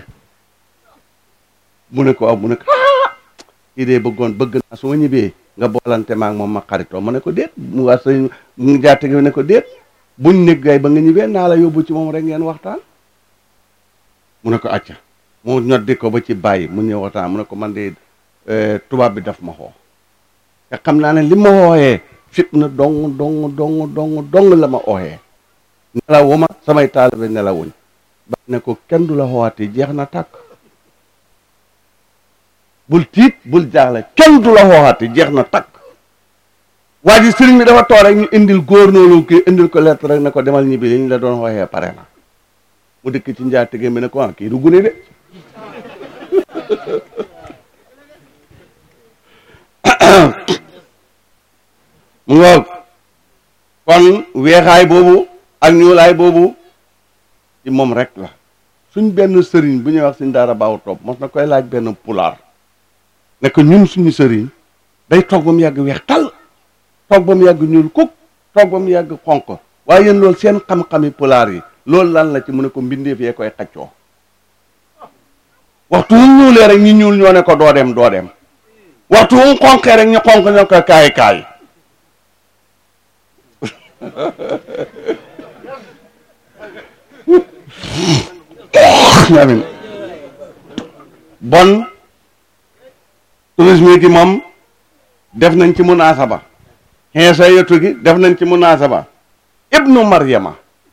mu ne ko waaw mu ne ko ah kii dee bëggoon bëgg naa su ma ñibbee nga boolante maak moom ma xaritoo ma ne ko déet mu waa sëñ mu jaate gi ne ko déet buñ nekk gay ba nga ñibbee naa la yóbbu ci moom rek ngeen waxtaan mu ne ko acca mu ñoddi ko ba ci bàyyi mu ñëw waxtaan mu ne ko man de tubaab bi daf ma xoo te xam naa ne li ma xooyee fit na dong dong dong dong dong la ma ooyee nelawuma samay taalibe nelawuñ ba ne ko kenn du la xoowaati jeex na tàkk bul tiit bul jaaxle kenn du la xoowaati jeex na tàkk waa ji sëriñ bi dafa toog rek ñu indil góor noonu kii indil ko lettre rek ne ko demal ñibbi li ñu la doon xooyee pare na mu dikk ci njaatige mi ne ko ah kii du gune de mu ngoog kon weexaay boobu ak ñuulaay boobu ci moom rek la suñ benn sëriñ bu ñuy wax suñ daara baaw topp mos na koy laaj benn pulaar ne ko ñun suñu sëriñ day toog ba mu yàgg weex tal toog ba mu yàgg ñuul kuk toog ba mu yàgg xonq waaye yéen loolu seen xam-xami pulaar yi loolu lan la ci mu ne ko mbindeef yee koy xaccoo waxtu wu ñuulee rek ñu ñuul ñoo ne ko doo dem doo dem waxtu wu mu xonqee rek ñu xonq ñoo ko kaay kaay amin bon tourisme gi moom def nañ ci munaasaba xeesa yetu gi def nañ ci munaasaba ibnu maryama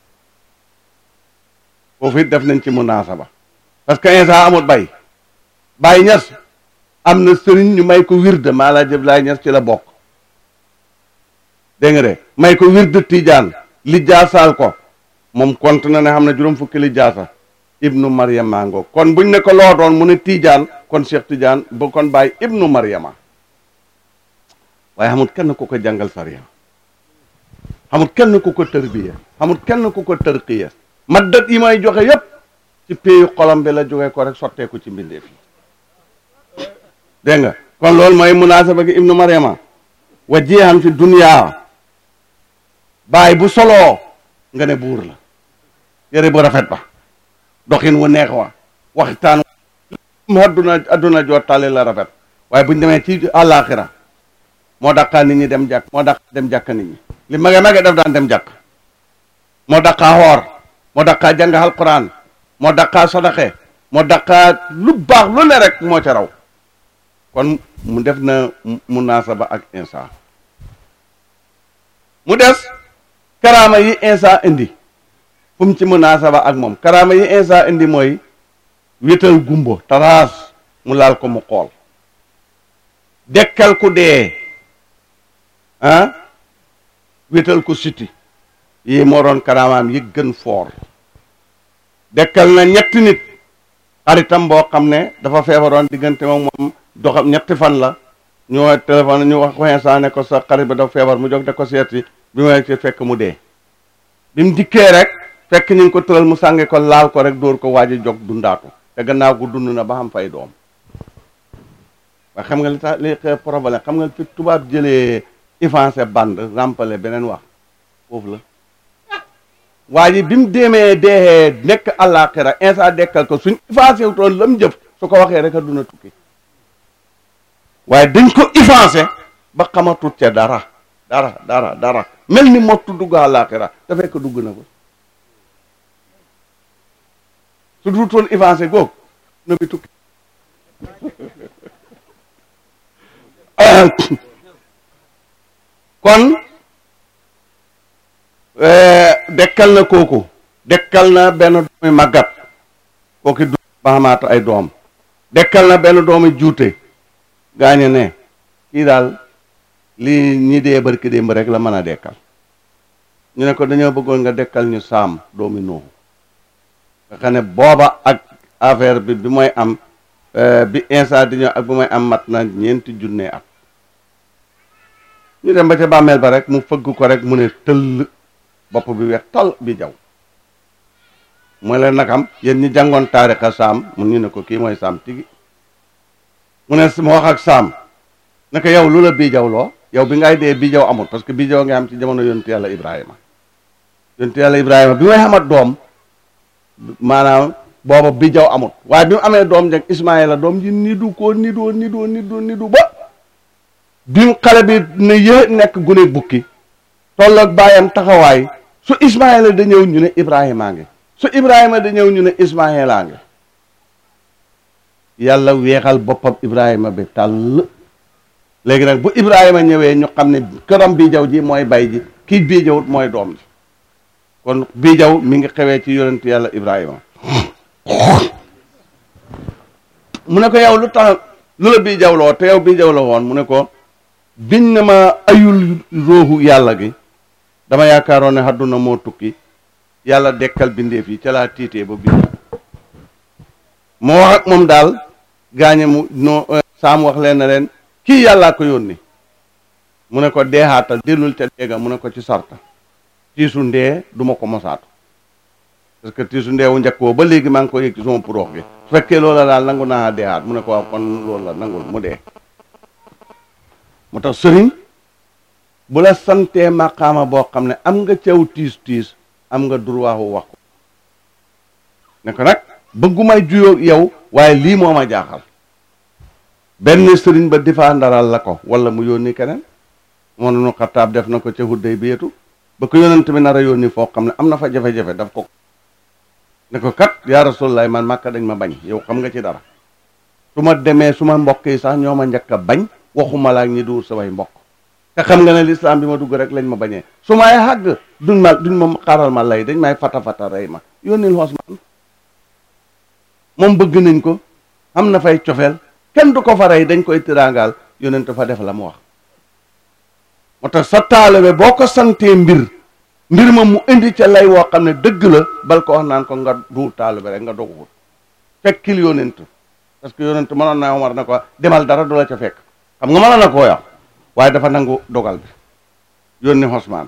foofu it def nañ ci munaasaba parce que Insa amut bay Baye Ñas am na sëriñ ñu may ko wirde maa laa jëb laay Ñas ci la bokk dégg nga de may ko wirde Tijaan li jaasaal ko moom kont na ne xam ne juróom fukki li jaasa ibnu Maryama ngo kon buñ ne ko loo doon mu ne Tijaan kon Cheikh Tijaan ba kon Baye ibnu Maryama waaye xamut kenn ku ko jàngal sariya xamut kenn ku ko tërbiya xamut kenn ku ko tërqiya maddat yi may joxe yépp ci péeyu xolam bi la jógee ko rek sotteeku ci mbindeef yi dégg nga kon loolu mooy munaasaba gi ibnu Maryama wa jeexam fi duniyaa baay bu soloo nga ne buur la yére bu rafet ba doxin wu neex wa waxtaan mu adduna adduna joo tàlli la rafet waaye buñ demee ci àllaaxira moo daqaa nit ñi dem jàkk moo daqaa dem jàkk nit ñi li mage mage daf daan dem jàkk moo daqaa xoor moo daqaa jàng alquran moo daqaa sadaxe moo daqaa lu baax lu ne rek moo ca raw kon mu def na munaasaba ak insa mu des karaama yi insa indi fu mu ci munaasaba ak moom karaama yi insa indi mooy wétal gumbo taraas mu laal ko mu xool dekkal ku dee ah wétal ko siti yi moo doon karaamaam yi gën foor dekkal na ñetti nit xaritam boo xam ne dafa feebaroon diggante moom moom doxam ñetti fan la ñu téléphone ñu wax ko instant ne ko sa xarit ba dafa feebar mu jóg da ko seeti bi ma ci fekk mu dee bi mu dikkee rek fekk ñu ngi ko tëral mu sànge ko laal ko rek dóor ko waaj a jog dundaatu te gannaaw gu dund na ba xam fay doom waaye xam nga li tax li xew problème xam nga fi tubaab jëlee avancé band rampale beneen wax foofu la waa ji bi mu demee deexee nekk àllaaxira insa dekkal ko suñ avancé wutoon la mu jëf su ko waxee rek a duna tukki waaye dañ ko avancé ba xamatut ca dara dara dara dara mel ni mottu dugg àllaaxira te fekk dugg na ko su dutoon avancé googu na bi tukki kon dekkal na kooku dekkal na benn doomi màggat kooki du ba xamaata ay doom dekkal na benn doomi juute gaañe ne kii daal lii ñi dee barki démb rek la mën a dekkal ñu ne ko dañoo bëggoon nga dekkal ñu saam doomi nooxu nga xam ne booba ak affaire bi bi mooy am bi instant di ñëw ak bi mooy am mat na ñeenti junne at ñu dem ba ca bàmmeel ba rek mu fëgg ko rek mu ne tëll bopp bi weex tal bi jaw mooy leen nag am yéen ñi jàngoon taarixa saam mun ñu ne ko kii mooy saam tigi mu ne mu wax ak saam naka yow lu la bii jaw loo yow bi ngay dee bii jaw amul parce que bii jaw nga am ci jamono yontu yàlla ibrahima yontu yàlla ibrahima bi may xamat doom maanaam booba bii jaw amul waaye bi mu amee doom jag ismaila doom ji nidu ko nidoo nidoo nidoo nidu ba bi mu xale bi ne yë nekk gune bukki tolloog bàyyam taxawaay su ismaila da ñëw ñu ne ibrahima ngi su ibrahima da ñëw ñu ne ismaila ngi yàlla weexal boppam ibrahima bi tàll léegi nag bu ibrahima ñëwee ñu xam ne këram bii jaw ji mooy bay ji kii bii jawut mooy doom ji kon bii jaw mi ngi xewee ci yonent yàlla ibrahima mu ne ko yow lu tax lu la bii jaw loo te yow bii jaw la woon mu ne ko biñ ne ma ayul róoxu yàlla gi dama yaakaaroon ne àdduna moo tukki yàlla dekkal bindeef yi ca laa tiitee ba bind moo wax ak moom daal gaañe mu no saam wax leen na leen kii yàllaa ko yónni mu ne ko deexaatal dellul ca déega mu ne ko ci sarta tiisu ndee du ma ko mosaatu parce que tiisu ndee wu njëkk woo ba léegi maa ngi ko yëg ci sama puroox gi su fekkee loola daal nangu naa deexaat mu ne ko waaw kon loolu la nangul mu dee mu tax sëriñ bu la santee maqaama boo xam ne am nga caw tiis tiis am nga droit wax ko ne ko nag bëggumay juyoo yow waaye lii moo ma jaaxal benn sëriñ ba difaa ndaral la ko wala mu yónni keneen moo nu xattaab def na ko ca hudday bi yetu ba ko yonent bi nar a yónni foo xam ne am na fa jafe-jafe daf ko ne ko kat yaa rasulallah man màkka dañ ma bañ yow xam nga ci dara su ma demee su ma mbokk yi sax ñoo ma njëkk a bañ waxuma laa ñi duur samay mbokk te xam nga ne lislaam bi ma dugg rek lañ ma bañee su may xàgg duñ ma duñ ma xaaral ma lay dañ may fata fata rey ma yónnil Usmaan moom bëgg nañ ko am na fay cofeel kenn du ko fa rey dañ koy tiraangaal yonent fa def la mu wax moo tax sa taalibe boo ko santee mbir mbir ma mu indi ca lay woo xam ne dëgg la bal ko wax naan ko nga duur taalibe rek nga doguwut fekkil yonent parce que yonent mënoon naa Omar na ko demal dara du la ca fekk xam nga mënoon na koo wax waaye dafa nangu dogal bi yónni Usmaan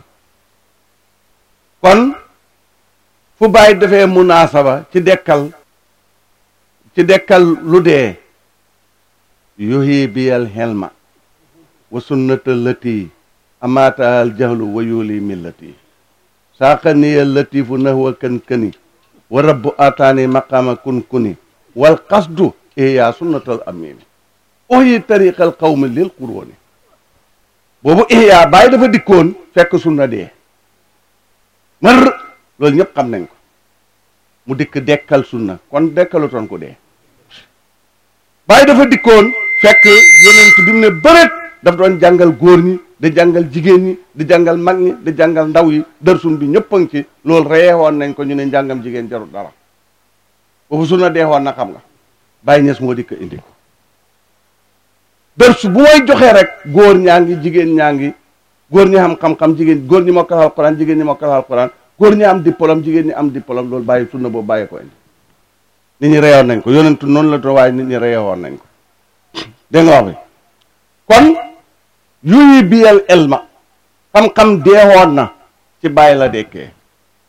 kon fu bàyyi defee munaasaba ci dekkal ci dekkal lu dee yuhi biyal helma wa sunnata lati amaata al jahlu wa yuli millati saaqa niya latifu nahwa kën këni wa rabbu ataani maqaama kun kuni wal qasdu iya sunnatal amini uhyi tariqal qawmi lil quroni boobu ihya bàyyi dafa dikkoon fekk sunna dee mër loolu ñëpp xam nañ ko mu dikk dekkal sunna kon dekkalutoon ko dee bàyyi dafa dikkoon fekk yonent bi mu ne bëreet daf doon jàngal góor ñi di jàngal jigéen ñi di jàngal mag ñi di jàngal ndaw yi dërsun bi ñëpp a ngi ci loolu reyewoon nañ ko ñu ne njàngam jigéen jarul dara boobu sunna deexoon na xam nga bàyyi ñes moo dikk indi ko dërsu bu may joxee rek góor ñaa ngi jigéen ñaa ngi góor ñi xam xam-xam jigéen góor ñi mokkal alquran jigéen ñi mokkal alquran góor ñi am diplôme jigéen ñi am diplôme loolu bàyyi sunna boobu bàyyi ko indi nit ñi reyoon nañ ko yonentu noonu la doon waaye nit ñi reyoon nañ ko dégg nga wax bi kon yuyi biyal elma xam-xam deewoon na ci bàyyi la dekkee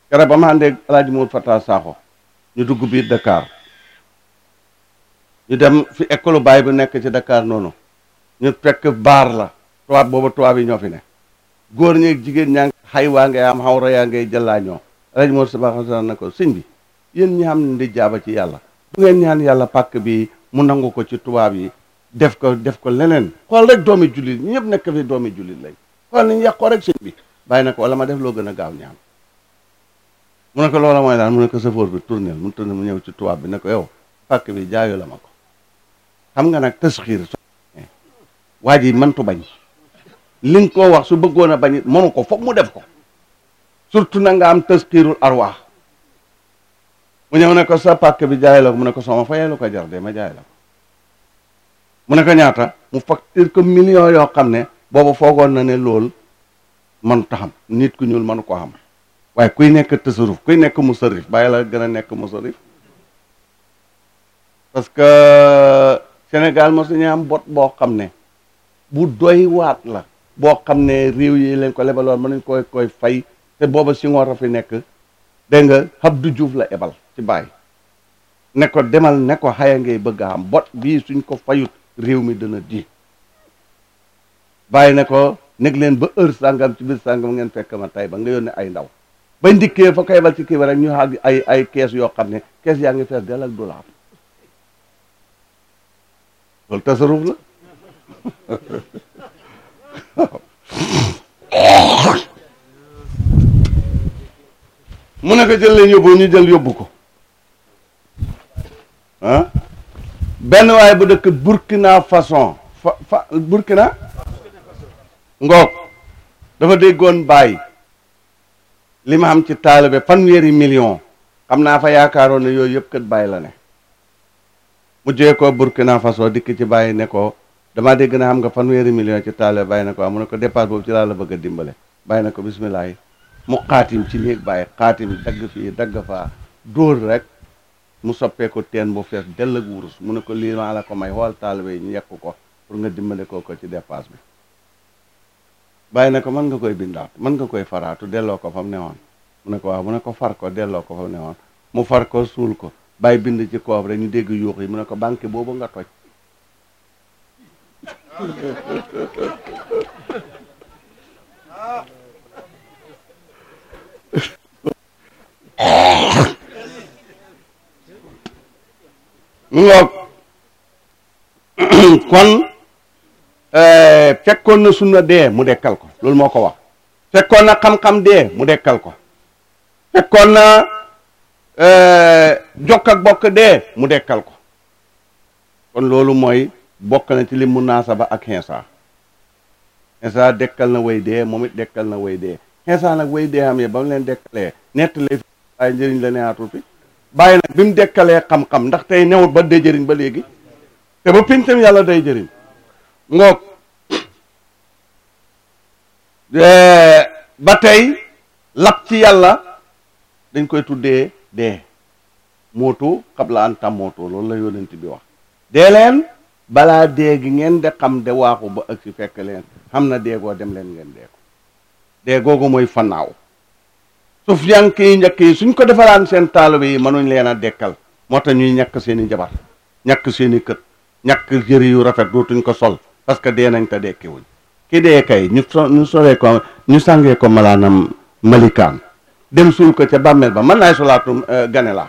kere ba ma àndee alaaji Mour Fata Sakho ñu dugg biir Dakar ñu dem fi école baay bu nekk ci Dakar noonu ñu fekk baar la tubaab booba tubaab yi ñoo fi ne góor ñi jigéen ñaa ngi xay waa ngay am xawra yaa ngay jëllaa ñoo alaaji Mour Fata na ko sëñ bi yéen ñi xam ne di jaaba ci yàlla du ngeen ñaan yàlla pàkk bi mu nangu ko ci tubaab yi def ko def ko leneen xool rek doomi jullit ñëpp nekk fi doomi jullit lañ xool niñ yàqoo rek sëñ bi bàyyi na ko wala ma def loo gën a gaaw ñaan mu ne ko loola mooy daal mu ne ko safoor bi tournel mu tourné mu ñëw ci tubaab bi ne ko yow pàkk bi jaayu la ma ko xam nga nag tasxiir so waa ji mëntu bañ li nga koo wax su bëggoon a bañ it mënu ko foog mu def ko surtout na nga am tasxiirul arwaax mu ñëw ne ko sa pàkk bi jaay la ko mu ne ko sama fayee lu ko jar de ma jaay la ko mu ne ko ñaata mu facture ko million yoo xam ne boobu foogoon na ne lool man taxam nit ku ñuul mënu ko xam waaye kuy nekk tasaruf kuy nekk musarif bàyyi la gën a nekk musarif parce que Sénégal mo suñu am bot boo xam ne bu doy waat la boo xam ne réew yi leen ko lebaloon mën nañ koy koy fay te booba si ngoor a fi nekk dégg nga Abdou Diouf la ebal ci bàyyi ne ko demal ne ko xaya ngay bëgg a am bot bii suñ ko fayut réew mi dana di bàyyi ne ko nekk leen ba heure sàngam ci biir sàngam ngeen fekk ma tey ba nga yónnee ay ndaw bañ dikkee fa ko ebal ci kii ba rek ñu xàgg ay ay kees yoo xam ne kees yaa ngi fees del ak dollar loolu tasaruf la mu ne ko jël leen yóbbu ñu jël yóbbu ko ah benn waaye bu dëkk Burkina Façon fa fa Burkina ngoog dafa déggoon bàyyi li ma xam ci taalibe fanweeri million xam naa fa yaakaaroon ne yooyu yëpp kat bàyyi la ne mu jee ko Burkina Faso dikk ci bàyyi ne ko damaa dégg na xam nga fanweeri million ci taalibe bàyyi na ko mu ne ko dépasse boobu ci laa la bëgg a dimbale bàyyi na ko bisimilah mu xaatim ci néeg bàyyi xaatim dagg fii dagg faa dóor rek mu soppee ko teen bu fees dell ak wurus mu ne ko lii maa la ko may xool taalibe yi ñu yekk ko pour nga dimbale ko ko ci dépasse bi bàyyi na ko mën nga koy bindaat mën nga koy faraatu delloo ko fa mu newoon mu ne ko waaw mu ne ko far ko delloo ko fa mu newoon mu far ko suul ko bàyyi bind ci koob rek ñu dégg yuux yi mu ne ko banque boobu nga toj mu ngoog kon fekkoon na sunna dee mu dekkal ko loolu moo ko wax fekkoon na xam-xam dee mu dekkal ko fekkoon na jokk ak bokk dee mu dekkal ko kon loolu mooy bokk na ci li munaasaba ak xeesa xeesa dekkal na way dee moom it dekkal na way dee xeesa nag way dee xam ye ba mu leen dekkalee nettalee fi ay njëriñ la neexatul fi bàyyi nag bi mu dekkalee xam-xam ndax tey newut ba dee jëriñ ba léegi te ba pincam yàlla day jëriñ ngoog ba tey lap ci yàlla dañ koy tuddee dee mootu xabla an tam mootu loolu la yonent bi wax dee leen balaa dee gi ngeen de xam de waaxu ba ak si fekk leen xam na deegoo dem leen ngeen dee ko dee googu mooy fannaaw suuf yank yi njëkk yi suñ ko defaraan seen taalibe yi mënuñ leen a dekkal moo tax ñuy ñàkk seen i jabar ñàkk seen i kët ñàkk jëri yu rafet dootuñ ko sol parce que dee nañ te dekkiwuñ ki dee kay ñu so ñu solee ko ñu sàngee ko malaanam malikaan dem suul ko ca bàmmeel ba mën naay solaatu gane laa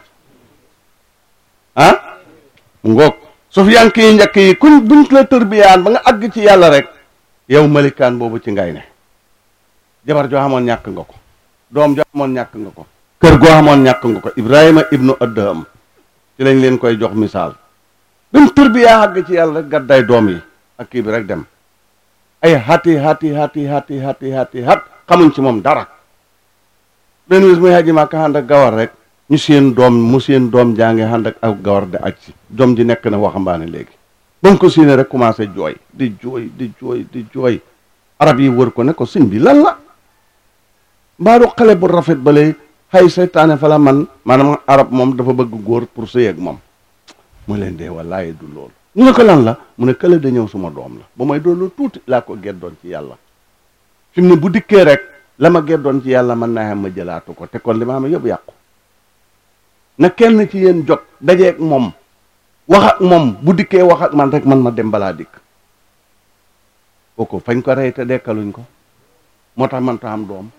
ah mu ngoog suuf yank yi njëkk yi kuñ buñ la tërbiyaan ba nga àgg ci yàlla rek yow malikaan boobu ci ngay ne jabar joo xamoon ñàkk nga ko doom joo xamoon ñàkk nga ko kër goo xamoon ñàkk nga ko ibrahima ibnu adham ci lañ leen koy jox misaal bi mu tërbiyaa àgg ci yàlla rek gàdday doom yi ak kii bi rek dem ay hati hati hati hati hati hati hat xamuñ ci moom dara benn bis muy haji Màkka ànd ak gawar rek ñu seen doom mu seen doom jànge ànd ak ak gawar di aj si doom ji nekk na waxambaane léegi ba mu ko séenee rek commencé jooy di jooy di jooy di jooy arab yi wër ko ne ko sëñ bi lan la mbaaru xale bu rafet bale xay seytaane fa la man maanaam arab moom dafa bëgg góor pour sëy ak moom mu leen dee wallaaye du loolu ñu ne ko lan la mu ne kële da ñëw suma doom la ba may doon lu tuuti laa ko geddoon ci yàlla fi mu ne bu dikkee rek la ma geddoon ci yàlla mën naa xam ma jëlaatu ko te kon li ma xam yëpp yàqu na kenn ci yéen jot dajeeg moom wax ak moom bu dikkee wax ak man rek man ma dem balaa dikk kooku fañ ko rey te dekkaluñ ko moo tax man ta am doom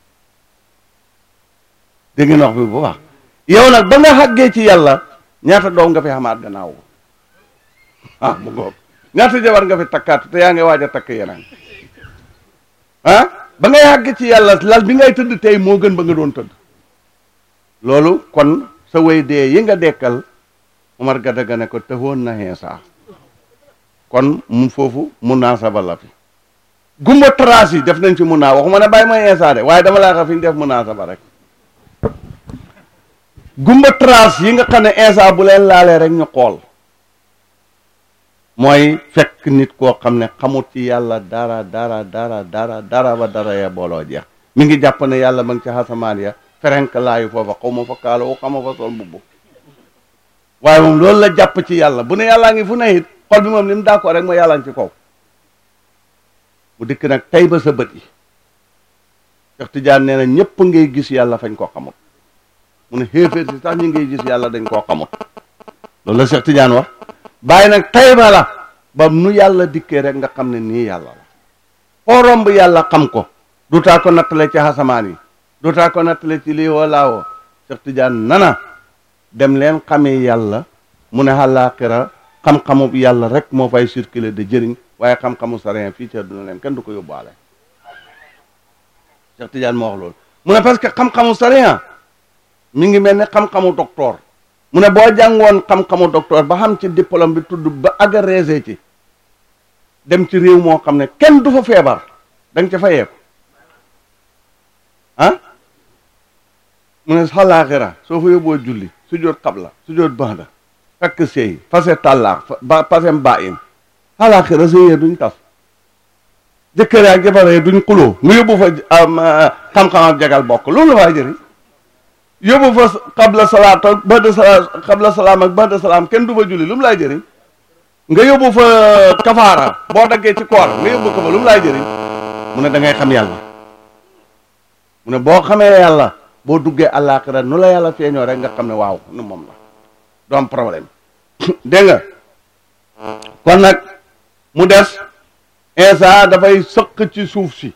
dégg ngeen wax bi bu baax yow nag ba nga xàggee ci yàlla ñaata doom nga fi xamaat gannaaw ah mu ngoog ñaata jabar nga fi takkaatu te yaa ngi waaj a takk yeneen ah ba ngay xàgg ci yàlla lal bi ngay tëdd tey moo gën ba nga doon tëdd loolu kon sa way dee yi nga dekkal Umar Gadaga ne ko tëxoon na xeesa kon mu foofu mun naa saba la fi gumba trace yi def nañ fi mun naa waxuma ne bàyyi mooy insa de waaye dama laa xam fi ñu def mun naa saba rek gumba trace yi nga xam ne insa bu leen laalee rek ñu xool mooy fekk nit koo xam ne xamut ci yàlla dara dara dara dara dara ba dara ya booloo jeex mi ngi jàpp ne yàlla ma ngi ci xasamaan ya ferenk laayu foofa xaw ma fa kaalo wu xama fa sol mbubb waaye moom loolu la jàpp ci yàlla bu ne yàllaa ngi fu ne it xol bi moom li mu d'accord rek mooy yàllaa ngi ci kaw mu dikk nag tey ba sa bët yi Cheikh Tidiane nee na ñëpp ngay gis yàlla fañ koo xamut mu ne xéeféer si sax ñi ngay gis yàlla dañ koo xamut loolu la Cheikh Tidiane wax bàyyi nag tey ba la ba nu yàlla dikkee rek nga xam ne nii yàlla la foo romb yàlla xam ko du taa ko nattale ci xasamaan yi du taa ko nattale ci lii woo laa woo Cheikh Tidiane nana dem leen xamee yàlla mu ne àllaaxira xam-xamu yàlla rek moo fay circuler de jëriñ waaye xam-xamu sarien fii ci àdduna leen kenn du ko yóbbaale Cheikh Tidiane moo wax loolu mu ne parce que xam-xamu sarien mi ngi mel ni xam-xamu docteur mu ne boo jàngoon xam-xamu docteur ba xam ci diplôme bi tudd ba agrégé ci dem ci réew moo xam ne kenn du fa feebar da nga ca fayeeku ah mu ne xalaaxira soo fa yóbboo julli su joot xabla su joot baxda fekk sëy fase tàllaax ba pasem ba in xalaaxira sëyee duñ tas jëkkër ak jabaree duñ xuloo nga yóbbu fa xam-xam ak jagal bokk loolu la faa jëriñ yóbbu fa xabla salaat ak bada salaam xabla salaam ak bada salaam kenn du fa julli lu mu laay jëriñ nga yóbbu fa kafaara boo daggee ci koor nga yóbbu ko fa lu mu laay jëriñ mu ne da ngay xam yàlla mu ne boo xamee yàlla boo duggee àllaaxira nu la yàlla feeñoo rek nga xam ne waaw nu moom la du am problème dégg nga kon nag mu des Insa dafay sëq ci suuf si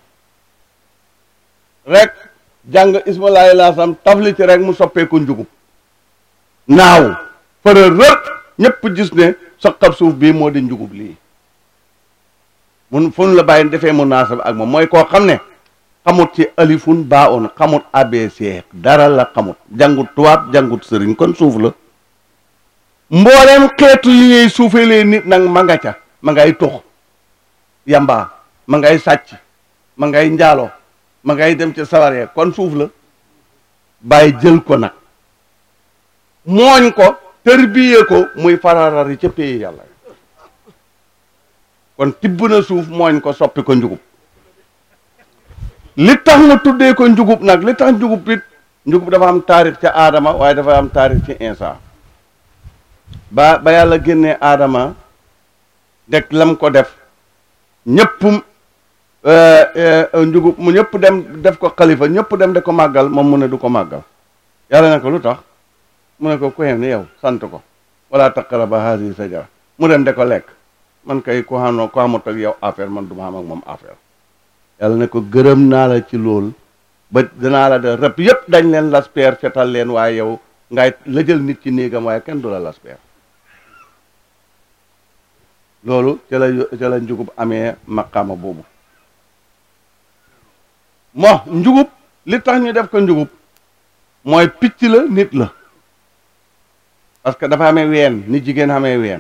rek jàng ismalaay laasam tafli ci rek mu soppeeku njugub naaw fëra rër ñëpp gis ne sëqab suuf bii moo di njugub lii mun fu la bàyyi defee mu naasab ak moom mooy koo xam ne xamut ci alifun baa on xamut abc dara la xamut jàngut tubaab jàngut sëriñ kon suuf la mbooleem xeetu yi ngay suufeelee nit nag ma nga ca ma ngay tux yamba ma ngay sàcc ma ngay njaaloo ma ngay dem ci sawaree kon suuf la bàyyi jël ko nag mooñ ko tërbiyee ko muy fararari ca péye yàlla kon tibb na suuf mooñ ko soppi ko njugub li tax mu tuddee ko njugub nag li tax njugub it njugub dafa am taarix ca aadama waaye dafa am taarix ci insa ba ba yàlla génnee aadama dek lam ko def ñëpp njugub mu ñëpp dem def ko xalifa ñëpp dem de ko màggal moom mu ne du ko màggal yàlla ne ko lu tax mu ne ko ku yem ni yow sant ko wala taqraba haadihi sajara mu dem de ko lekk man kay ku xam ku xamut ak yow affaire man du ma xam ak moom affaire yàlla ne ko gërëm naa la ci lool ba danaa la de rëbb yëpp dañ leen laspeer fetal leen waaye yow ngay la jël nit ci néegam waaye kenn du la laspeer loolu ca la ca la njugub amee maqaama boobu mo njugub li tax ñu def ko njugub mooy picc la nit la parce que dafa amee ween ni jigéen amee ween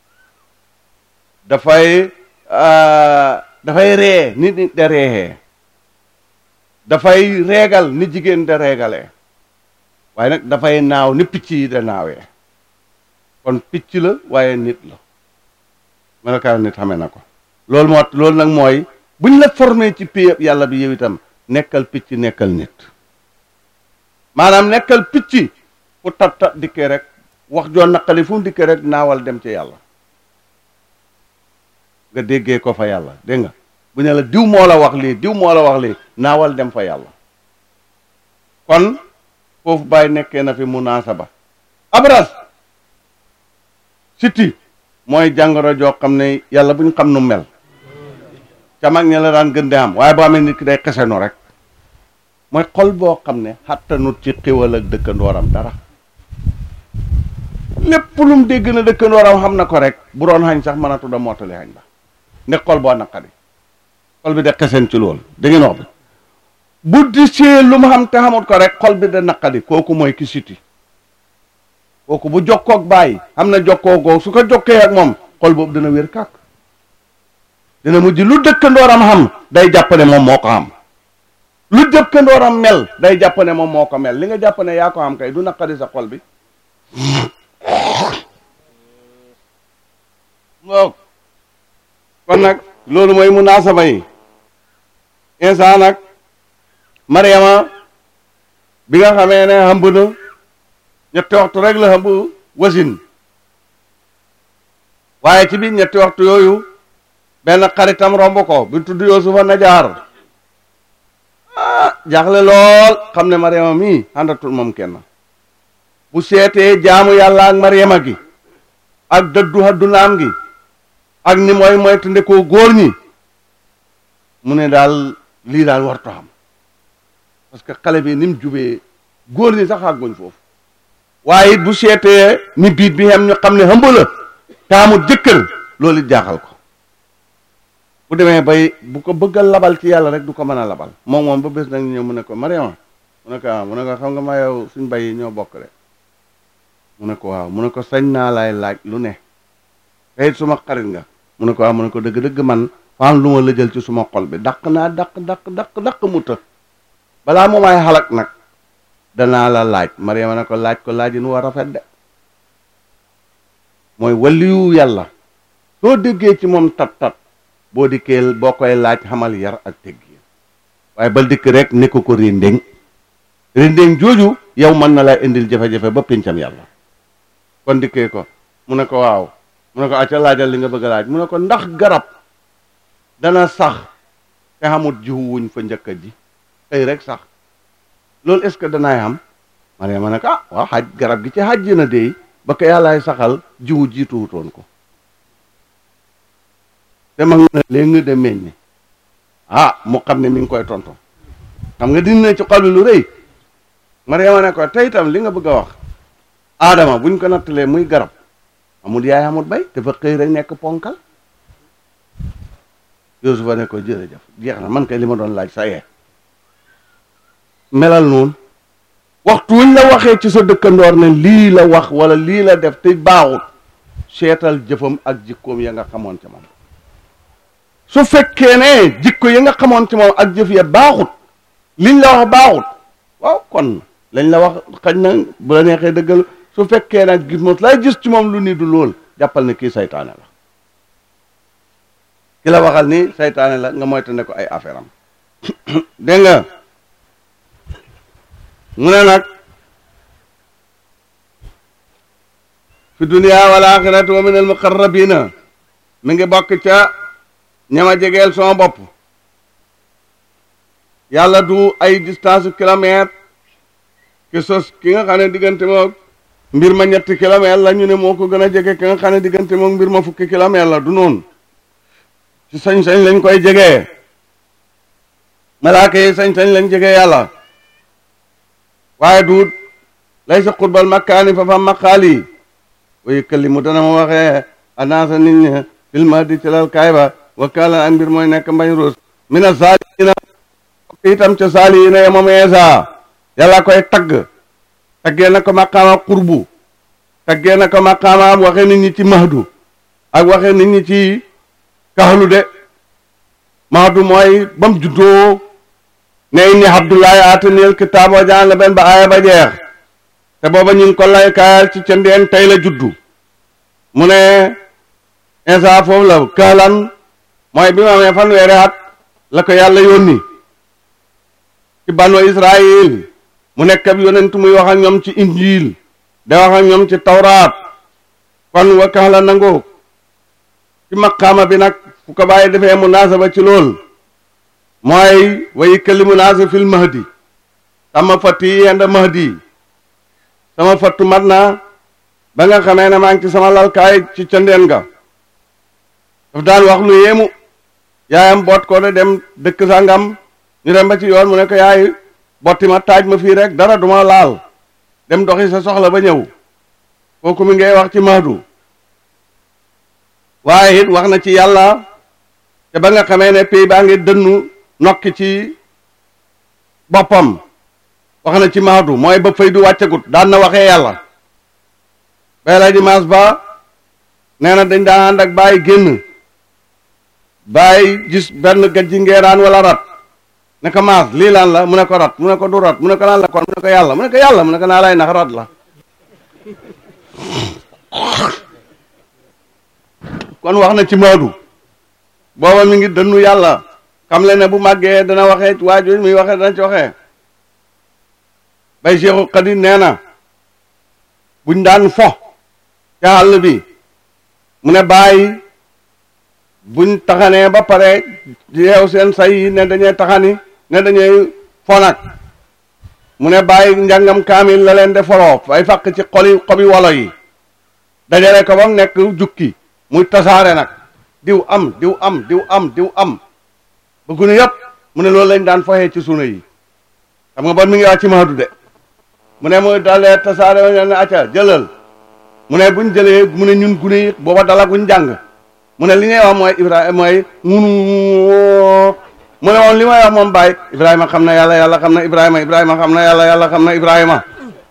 dafay dafay ree nit nit da reexee dafay reegal ni jigéen da reegalee waaye nag dafay naaw ni picc yi da naawee kon picc la waaye nit la melokaan nit xamee na ko loolu moo loolu nag mooy buñ la formé ci pay yàlla bi yow itam nekkal picc nekkal nit maanaam nekkal picc fu tat tat dikkee rek wax joo naqali fu mu dikkee rek naawal dem ci yàlla nga déggee ko fa yàlla dégg nga bu ne la diw moo la wax lii diw moo la wax lii naawal dem fa yàlla kon foofu bàyyi nekkee na fi munaasaba abras siti mooy jàngoro joo xam ne yàlla bu ñu xam nu mel ca mag ña la daan gën di am waaye boo amee nit ki day xesenu rek mooy xol boo xam ne xattanut ci xiwal ak dëkkandooram dara lépp lu mu dégg na dëkkandooram xam na ko rek bu doon xañ sax mënatu da mottali xañ ba ne xol boo naqari xol bi de xesen ci loolu da ngeen wax bi bu di see lu mu xam te xamut ko rek xol bi da naqari kooku mooy ki siti kooku bu jokkoog bàyyi xam na jokkoo goo su ko jokkee ak moom xol boobu dana wér kàkk dina mujj lu dëkkandooram xam day jàpp ne moom moo ko xam lu dëkkandooram mel day jàpp ne moom moo ko mel li nga jàpp ne yaa ko xam kay du naqari sa xol bi waaw kon nag loolu mooy munaasaba yi insa nag mariama bi nga xamee ne xamb na ñetti waxtu rek la xamb wasin waaye ci biir ñetti waxtu yooyu benn xaritam romb ko bi tudd Yuusufa Najaar ah jaaxle lool xam ne mariama mii àndatul moom kenn bu seetee jaamu yàlla ak mariama gi ak dëddu addunaam gi ak ni mooy mooy tëndekoo góor ñi mu ne daal lii daal warto xam parce que xale bi ni mu jubee góor ñi sax àgguñ foofu waaye it bu seetee ni biit bi xem ñu xam ne hëmb la taamut jëkkër loolu it jaaxal ko bu demee bay bu ko bëggal labal ci yàlla rek du ko mën a labal moom moom ba bés nag ñëw mu ne ko Mariama mu ne ko waaw mu ne ko xam nga ma yow suñ bay yi ñoo bokk de mu ne ko waaw mu ne ko sañ naa laay laaj lu ne tey suma xarit nga mu ne ko waaw mu ne ko dëgg-dëgg man faam lu ma la jël ci suma xol bi daq naa daq daq daq daq mu të balaa mu may xalak nag danaa la laaj Mariama ne ko laaj ko laaj yi nu war a rafet de mooy waliyu yàlla soo déggee ci moom tat tat boo dikkee boo koy laaj xamal yar ak teggin waaye bal dikk rek ne ko ko rindéng rindéng jooju yow mën na lay indil jafe-jafe ba pincam yàlla kon dikkee ko mu ne ko waaw mu ne ko acca laajal li nga bëgg a laaj mu ne ko ndax garab dana sax te xamut jiwu wuñ fa njëkk ji tey rek sax loolu est-ce que danaay xam Mariama ne ko ah waaw xaj garab gi ci xaj na dey ba ko yàllaay saxal jiwu jiituwutoon ko te mag na léegi nga de meññ ah mu xam ne mi ngi koy tonto xam nga dina ci xol bi lu rëy Mariama ne ko tey itam li nga bëgg a wax aadama buñ ko nattalee muy garab amul yaay amul bay dafa xëy rek nekk ponkal Yuusufa ne ko jërëjëf jeex na man kay li ma doon laaj sa yee melal noonu waxtu wuñ la waxee ci sa dëkkandoor ne lii la wax wala lii la def te baaxut seetal jëfam ak jikkoom ya nga xamoon ci moom su fekkee ne jikko yi nga xamoon ci moom ak jëf ya baaxut liñ la wax baaxut waaw kon lañ la wax xañ na bu la neexee dëggal su fekkee nag gis moom lay gis ci moom lu ni du lool jàppal ne kii saytaane la ki la waxal ni saytaane la nga moytande ko ay affaire am dégg nga mu ne nag fi dunia wal axirati wa min al muqarrabina mi ngi bokk ca ñama jegeel sama bopp yàlla du ay distance kilomètre ki sos ki nga xam ne diggante moom mbir ma ñetti kilomètre la ñu ne moo ko gën a jege ki nga xam ne diggante moom mbir ma fukki kilomètre la du noonu ci sañ-sañ lañ koy jegee malaaka yi sañ-sañ lañ jegee yàlla waaye duut lay sa xurbal makkaani fa fa maqaali wa yukallimu dana ma waxee anaasa nit ñi filma di ci lal kaay ba wakkaala ak mbir mooy nekk mbañ ruus mina saaliina itam ca saaliina ya moom eesa yàlla koy tagg taggee na ko maqaama qurbu taggee na ko maqaama waxe nit ñi ci mahdu ak waxe nit ñi ci kaxlu de mahdu mooy bam juddoo ne inni abdullahi ataniyel kitaab wa jaan la benn ba aaya ba jeex te booba ñu ngi ko lay kaayal ci cëndeen tey la juddu mu ne insa foofu la kaalan mooy bi mu amee fanweeri at la ko yàlla yónni ci banu israil mu nekk ab yonent muy wax ak ñoom ci injil da wax ak ñoom ci tawraat kon wa kaala nangoo ci maqaama bi nag fu ko bàyyi defee munaasaba ci lool mooy way kalimu naasa fil mahdi sama fatt yi yenda mahdi sama fattu mat na ba nga xamee ne maa ngi ci sama lalkaay ci cëndeen ga daf daan wax lu yéemu yaayam boot ko de dem dëkk sangam ñu dem ba ci yoon mu ne ko yaay botti ma taaj ma fii rek dara duma laal dem doxi sa soxla ba ñëw kooku mi ngay wax ci mahdu waaye it wax na ci yàlla te ba nga xamee ne pays baa ngi dënnu nokki ci boppam wax na ci mahdu mooy ba fay du wàccagut daan na waxee yàlla bay la di maas ba nee na dañ daan ànd ak bàyyi génn bàyyi gis benn gajji ngeeraan wala rat ne ko maas lii lan la mu ne ko rat mu ne ko du rat mu ne ko lan la kon mu ne ko yàlla mu ne ko yàlla mu ne ko naa lay nax rat la kon wax na ci Maodo booba mi ngi dënnu yàlla xam le ne bu màggee dana waxee waajur muy waxee dana ci waxee bay Seexu Xadi nee na buñ daan fo ca àll bi mu ne bàyyi buñ taxanee ba pare yeew seen say yi ne dañuy taxani ne dañuy fo nag mu ne bàyyi njàngam kaamil la leen de foloo ay fàq ci xoli xobi wolo yi dajale ko ba mu nekk jukki muy tasaare nag diw am diw am diw am diw am ba gune yëpp mu ne loolu lañ daan foxee ci suna yi xam nga bon mi ngi wax ci Mahdu de mu ne muy dalee tasaare wa ne acca jëlal mu ne buñ jëlee mu ne ñun gune yi booba dalaguñ jàng mu ne li ngay wax mooy Ibrahima mooy munu mu ne moom li may wax moom Baye Ibrahima xam na yàlla yàlla xam na Ibrahima Ibrahima xam na yàlla yàlla xam na Ibrahima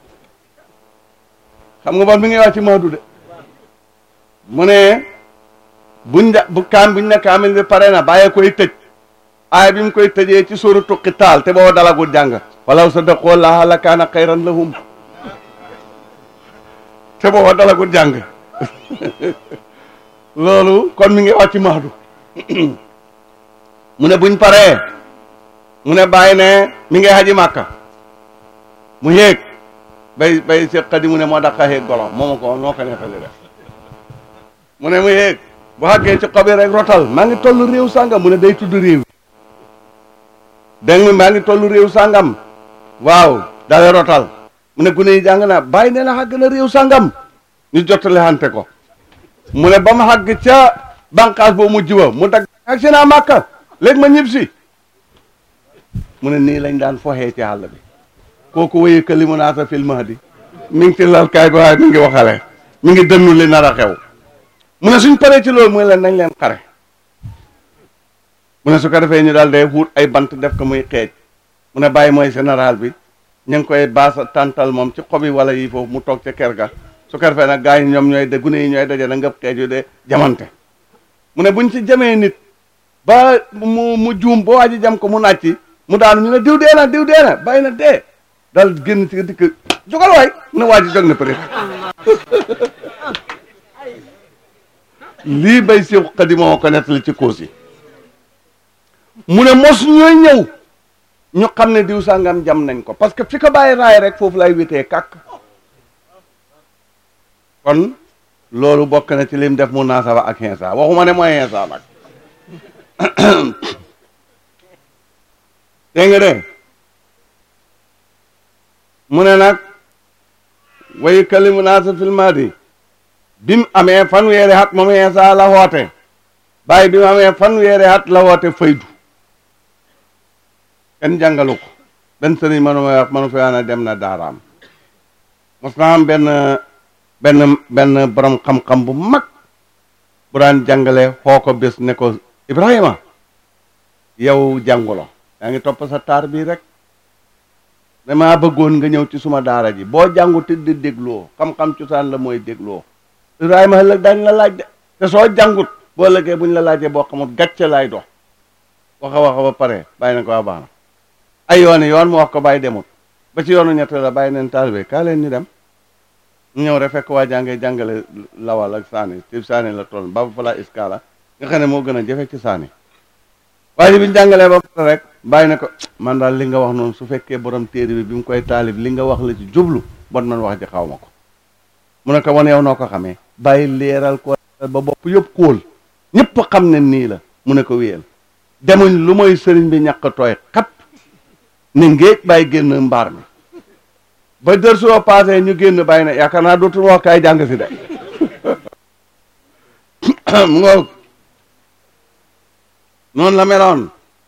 xam nga bon mi ngi wax ci Mahdu de mu ne buñ da bu kaam buñ ne kaamil bi pare na bàyyee koy tëj aaya bi mu koy tëjee ci suuratu Qitaal te booba dalagul jàng walaw sadaqoo laaha la kaana xayran lahum te booba dalagul jàng loolu kon mi ngi wax ci Mahdu mu ne buñ paree mu ne bàyyi ne mi ngi haji Màkka mu yéeg bay bay Seex Xadi mu ne moo daqaa yéeg golo moo ma ko noo ko neexali rek mu ne mu yéeg bu xàggee ci xobi rek rotal maa ngi toll réew sàngam mu ne day tudd réew dégg nga maa ngi toll réew sàngam waaw dale rotal mu ne gune yi jàng naa bàyyi nee na xàgg na réew sàngam ñu jottale xante ko mu ne ba mu xàgg ca bànqaas boo mujj ba mu dagg ak si naa màkka léegi ma ñib si mu ne nii lañ daan foxee ci àll bi kooku wéye ka li mu naata fil mahdi mi ngi ci lalkaay bi waaye mi ngi waxale mi ngi dënnu li nar a xew mu ne suñ paree ci loolu muy leen nañ leen xare mu ne su ko defee ñu daal day wut ay bant def ko muy xeej mu ne bàyyi mooy général bi ñu ngi koy baasa tàntal moom ci xobi wala yi foofu mu toog ca kër ga su ko defee nag gars yi ñoom ñooy de gune yi ñooy daje na ngëp xeej yu de jamante mu ne buñ ci jamee nit ba mu mu juum ba waa ji jam ko mu nàcci mu daanu ñu ne diw dee na diw dee na bàyyi na dee dal génn ci dikk jógal waay mu ne waa ji jóg na peut lii bay Seex Xadi moo ko nettali ci koos yi mu ne mos ñooy ñëw ñu xam ne diw sàngam jam nañ ko parce que fi ko bàyyi raay rek foofu lay witee kàkk kon loolu bokk na ci lim def mu naasaba ak xinsa waxuma ne mooy xinsa nag dégg nga de mu ne nag wayu kalimu naasa fil maadi bi mu amee fanweeri at moom Iisaa la woote bàyyi bi mu amee fanweeri at la woote faydu kenn jàngalu ko benn sëriñ manu ma wax manu fa na dem na daaraam mos na am benn benn benn borom xam-xam bu mag bu daan jàngale xoo ko bés ne ko Ibrahima yow jàngulo yaa ngi topp sa taar bii rek damaa bëggoon nga ñëw ci suma daara ji boo jàngu te di dégloo xam-xam cosaan la mooy dégloo Ibrahima ëllëg dañ la laaj de te soo jàngut boo ëllëgee buñ la laajee boo xamut gàcce laay dox waxa waxa ba pare bàyyi na ko waa baax na ay yoon yoon mu wax ko bàyyi demut ba ci yoonu ñett la bàyyi neen taalibe kaa leen ñu dem ñu ñëw rek fekk waa jàngee jàngale lawal ak saani ci saani la toll ba fa la iskala nga xam ne moo gën a jafe ci saani waaye bi ñu jàngalee ba pare rek bàyyi na ko man daal li nga wax noonu su fekkee borom téere bi bi mu koy taalib li nga wax la ci jublu bon man wax ji xaw ma ko mu ne ko wan yow noo ko xamee bàyyi leeral ko ba bopp yëpp kóol ñëpp xam ne nii la mu ne ko wéyal demuñ lu mooy sëriñ bi ñàkk tooy xat ni ngéej bàyyi génn mbaar mi ba dër soo paasee ñu génn bàyyi na yaakaar naa dootul wax kaay jàng si de mu ngoog noonu la meloon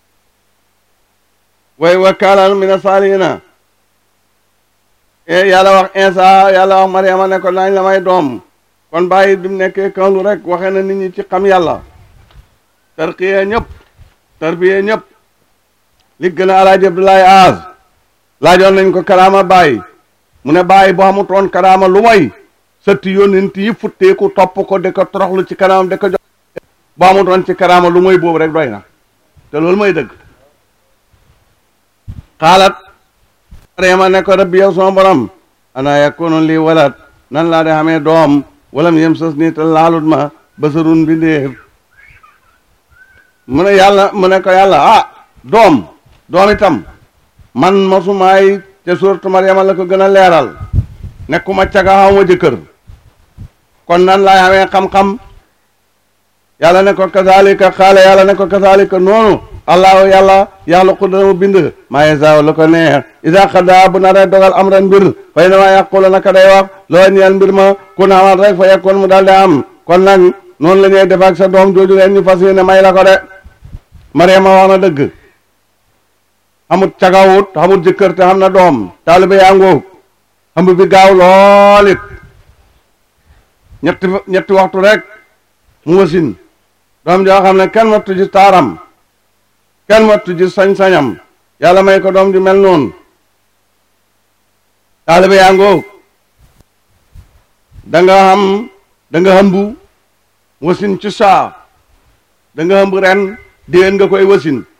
way wa kaalan mina saalihina yàlla wax Insa yàlla wax Mariama ne ko nañ la may doom kon bàyyi bi mu nekkee kanlu rek waxee na nit ñi ci xam yàlla tarqiye ñëpp tarbiye ñëpp li gën a alaaji Abdoulaye Aaz laajoon nañ ko karaama bàyyi mu ne bàyyi boo xamutoon karaama lu may sëtti yónnent yi futteeku topp ko di ko toroxlu ci kanamam di ko jox boo xamutoon ci karaama lu may boobu rek doy na te loolu mooy dëgg xaalat Mariama ne ko rabbi yow sama borom ana yakunu lii walat nan laa de xamee doom walam yem sës nii te laalut ma basarun bi ndéef mu ne yàlla mu ne ko yàlla ah doom doom itam man masumaay te suuratu Mariama la ko gën a leeral nekkuma caga xawma jëkkër kon nan laay xamee xam-xam yàlla ne ko kazalika xaale yàlla ne ko kazalika noonu allahu yàlla yàlla ko dana mu bind maa yasaaw la ko neex isa xada bu naree dogal am ren mbir fay na maa yàqula naka day wax loo ñeel mbir ma ku naamal rek fa yekkoon mu daal di am kon nag noonu la ñuy def ak sa doom jooju leen ñu fas yéene may la ko de Mariama wax na dëgg xamut cagawut xamut jëkkër te xam na doom taalibe yaa ngoog xam bi gaaw lool it ñetti ñetti waxtu rek mu wasin doom joo xam ne kenn wattu ji taaram kenn wattu ji sañ-sañam yàlla may ko doom ju mel noonu taalibe yaa ngoog da nga xam da nga hëmbu wasin ci saa da nga hëmb ren déwén nga koy wasin